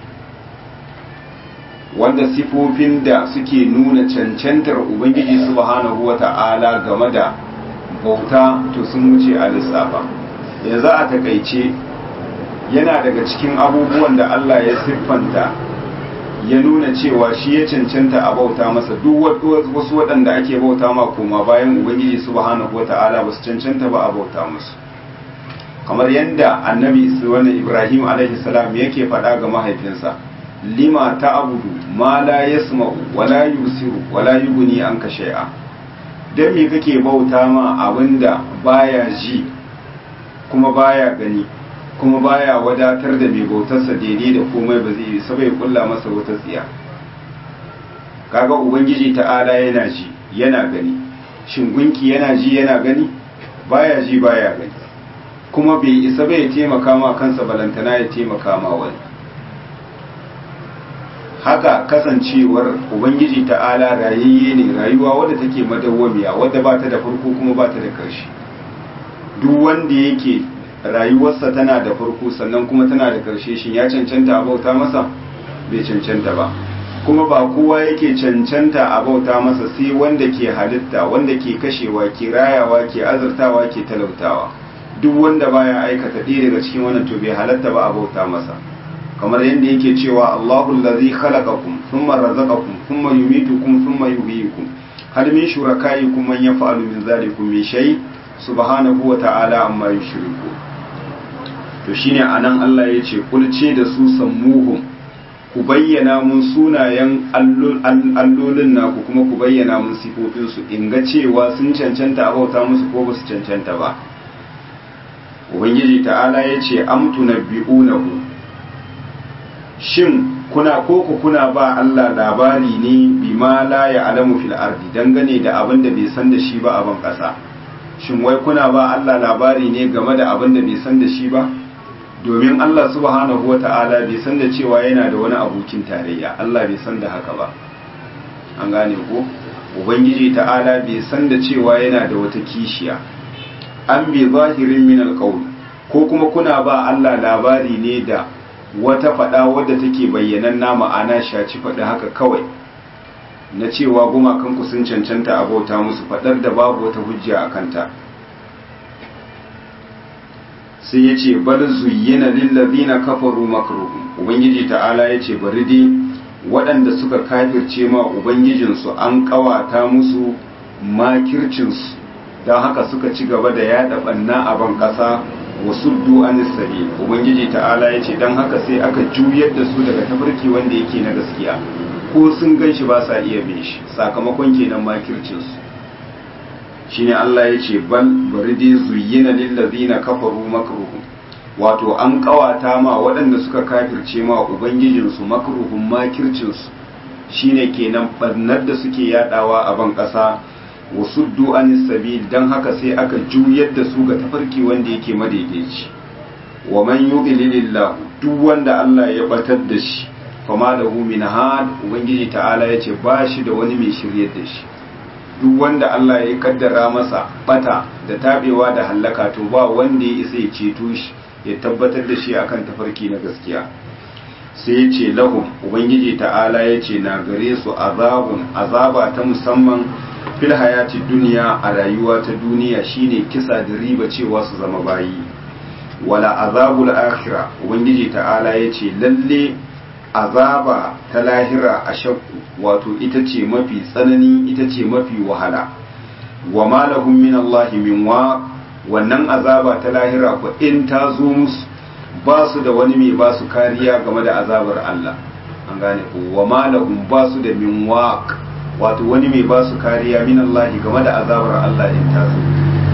S1: wanda sifofin da suke nuna cancantar ubangiji subhanahu wata'ala game da bauta to sun wuce a lissafa yanzu a takaice yana daga cikin abubuwan da Allah ya siffanta ya nuna cewa shi ya cancanta a bauta masa duk wasu waɗanda ake bauta ma koma bayan ubangiji subhanahu wata'ala ba su cancanta ba a bauta musu kamar yadda annabi wani ibrahim alaihi salam yake faɗa ga mahaifinsa lima ta abudu ma la yasma'u wala yusiru wala yughni anka shay'a dan me kake bauta ma abinda baya ji kuma baya gani kuma baya wadatar da mai bautarsa daidai da komai ba zai yi sabai kulla masa wata tsiya kaga ubangiji ta'ala yana ji yana gani shin gunki yana ji yana gani baya ji baya gani kuma bai isa bai taimaka ma kansa balantana ya taimaka ma wani haka kasancewar ubangiji ta'ala rayayye ne rayuwa wadda take madawwamiya wadda ba ta da farko kuma ba ta da ƙarshe duk wanda yake rayuwarsa tana da farko sannan kuma tana da ƙarshe shin ya cancanta a bauta masa bai cancanta ba kuma ba kowa yake cancanta a bauta masa sai wanda ke halitta wanda ke kashewa ke rayawa ke azurtawa ke talautawa duk wanda baya aikata ɗaya daga cikin wannan to bai halatta ba a bauta masa kamar yadda yake cewa Allahu allazi khalaqakum thumma razaqakum thumma yumitukum thumma yuhyikum hal min shurakaikum man yaf'alu min zalikum min shay subhanahu wa ta'ala amma yushriku to shine anan Allah yace kulce da su sammuhum ku bayyana mun sunayen allolin naku kuma ku bayyana mun sifofin su in ga cewa sun cancanta a bauta musu ko ba su cancanta ba ubangiji ta'ala yace amtu nabbi'unahu shin kuna koko kuna ba Allah labari ne bima la ya'lamu fil ardi dangane da abin da bai san da shi ba a ban kasa shin wai kuna ba Allah labari ne game da abin da bai san da shi ba domin Allah subhanahu wata'ala bai san da cewa yana da wani abokin tarayya Allah bai san da haka ba an gane ko ubangiji ta'ala bai san da cewa yana da wata kishiya an bi zahirin min alqawl ko kuma kuna ba Allah labari ne da wata faɗa wadda take bayyanan na ma'ana shaci faɗi haka kawai na cewa gumakanku sun cancanta a bauta musu faɗar da babu wata hujja a kanta sai ya ce bar zuyyina lillazina kafaru makruhum ubangiji ta'ala ya ce bari dai waɗanda suka kafirce ma ubangijinsu an ƙawata musu makircinsu don haka suka ci gaba da yaɗa ɓanna a ban ƙasa wasuddu anis sabil ubangiji ta'ala yace dan haka sai aka juyar da su daga tafarki wanda yake na gaskiya ko sun ganshi ba sa iya bin shi sakamakon kenan makircin su shine Allah yace bal baridi zuyyina lil ladina kafaru makruhum wato an kawata ma waɗanda suka kafirce ma ubangijin su makruhum makircin su shine kenan barnar da suke yadawa a ban ƙasa wasuddu anis sabil dan haka sai aka juyar da su ga tafarki wanda yake madaidaici wa man yudlilillahu duk wanda Allah ya batar da shi fama lahu min had ubangiji ta'ala yace ba shi da wani mai shiryar da shi duk wanda Allah ya kaddara masa bata da tabewa da hallaka to ba wanda ya isa ya ceto shi ya tabbatar da shi akan tafarki na gaskiya sai ya ce lahum ubangiji ta'ala ya ce na gare su azabun azaba ta musamman fil hayati duniya a rayuwa ta duniya shine kisa da riba cewa su zama bayi wala azabul akhira ubangiji ta'ala ya ce lalle azaba ta lahira a shakku wato ita ce mafi tsanani ita ce mafi wahala wa ma lahum min Allah min wa wannan azaba ta lahira ko in ta zo musu ba su da wani mai ba su kariya game da azabar Allah an gane ko wa ma lahum ba su da min waq wato wani mai ba su kariya min Allah game da azabar Allah in ta zo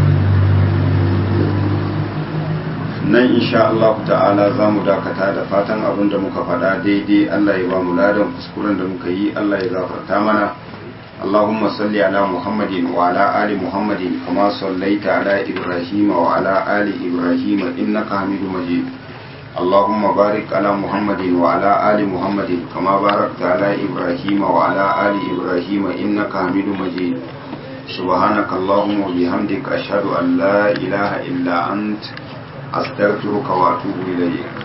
S1: nan insha Allah ta'ala za mu dakata da fatan abin da muka faɗa daidai Allah ya ba mu ladan kuskuren da muka yi Allah ya gafarta mana اللهم صل على محمد وعلى آل محمد كما صليت على إبراهيم وعلى آل إبراهيم إنك حميد مجيد اللهم بارك على محمد وعلى آل محمد كما باركت على إبراهيم وعلى آل إبراهيم إنك حميد مجيد سبحانك اللهم وبحمدك أشهد أن لا إله إلا أنت أستغفرك وأتوب إليك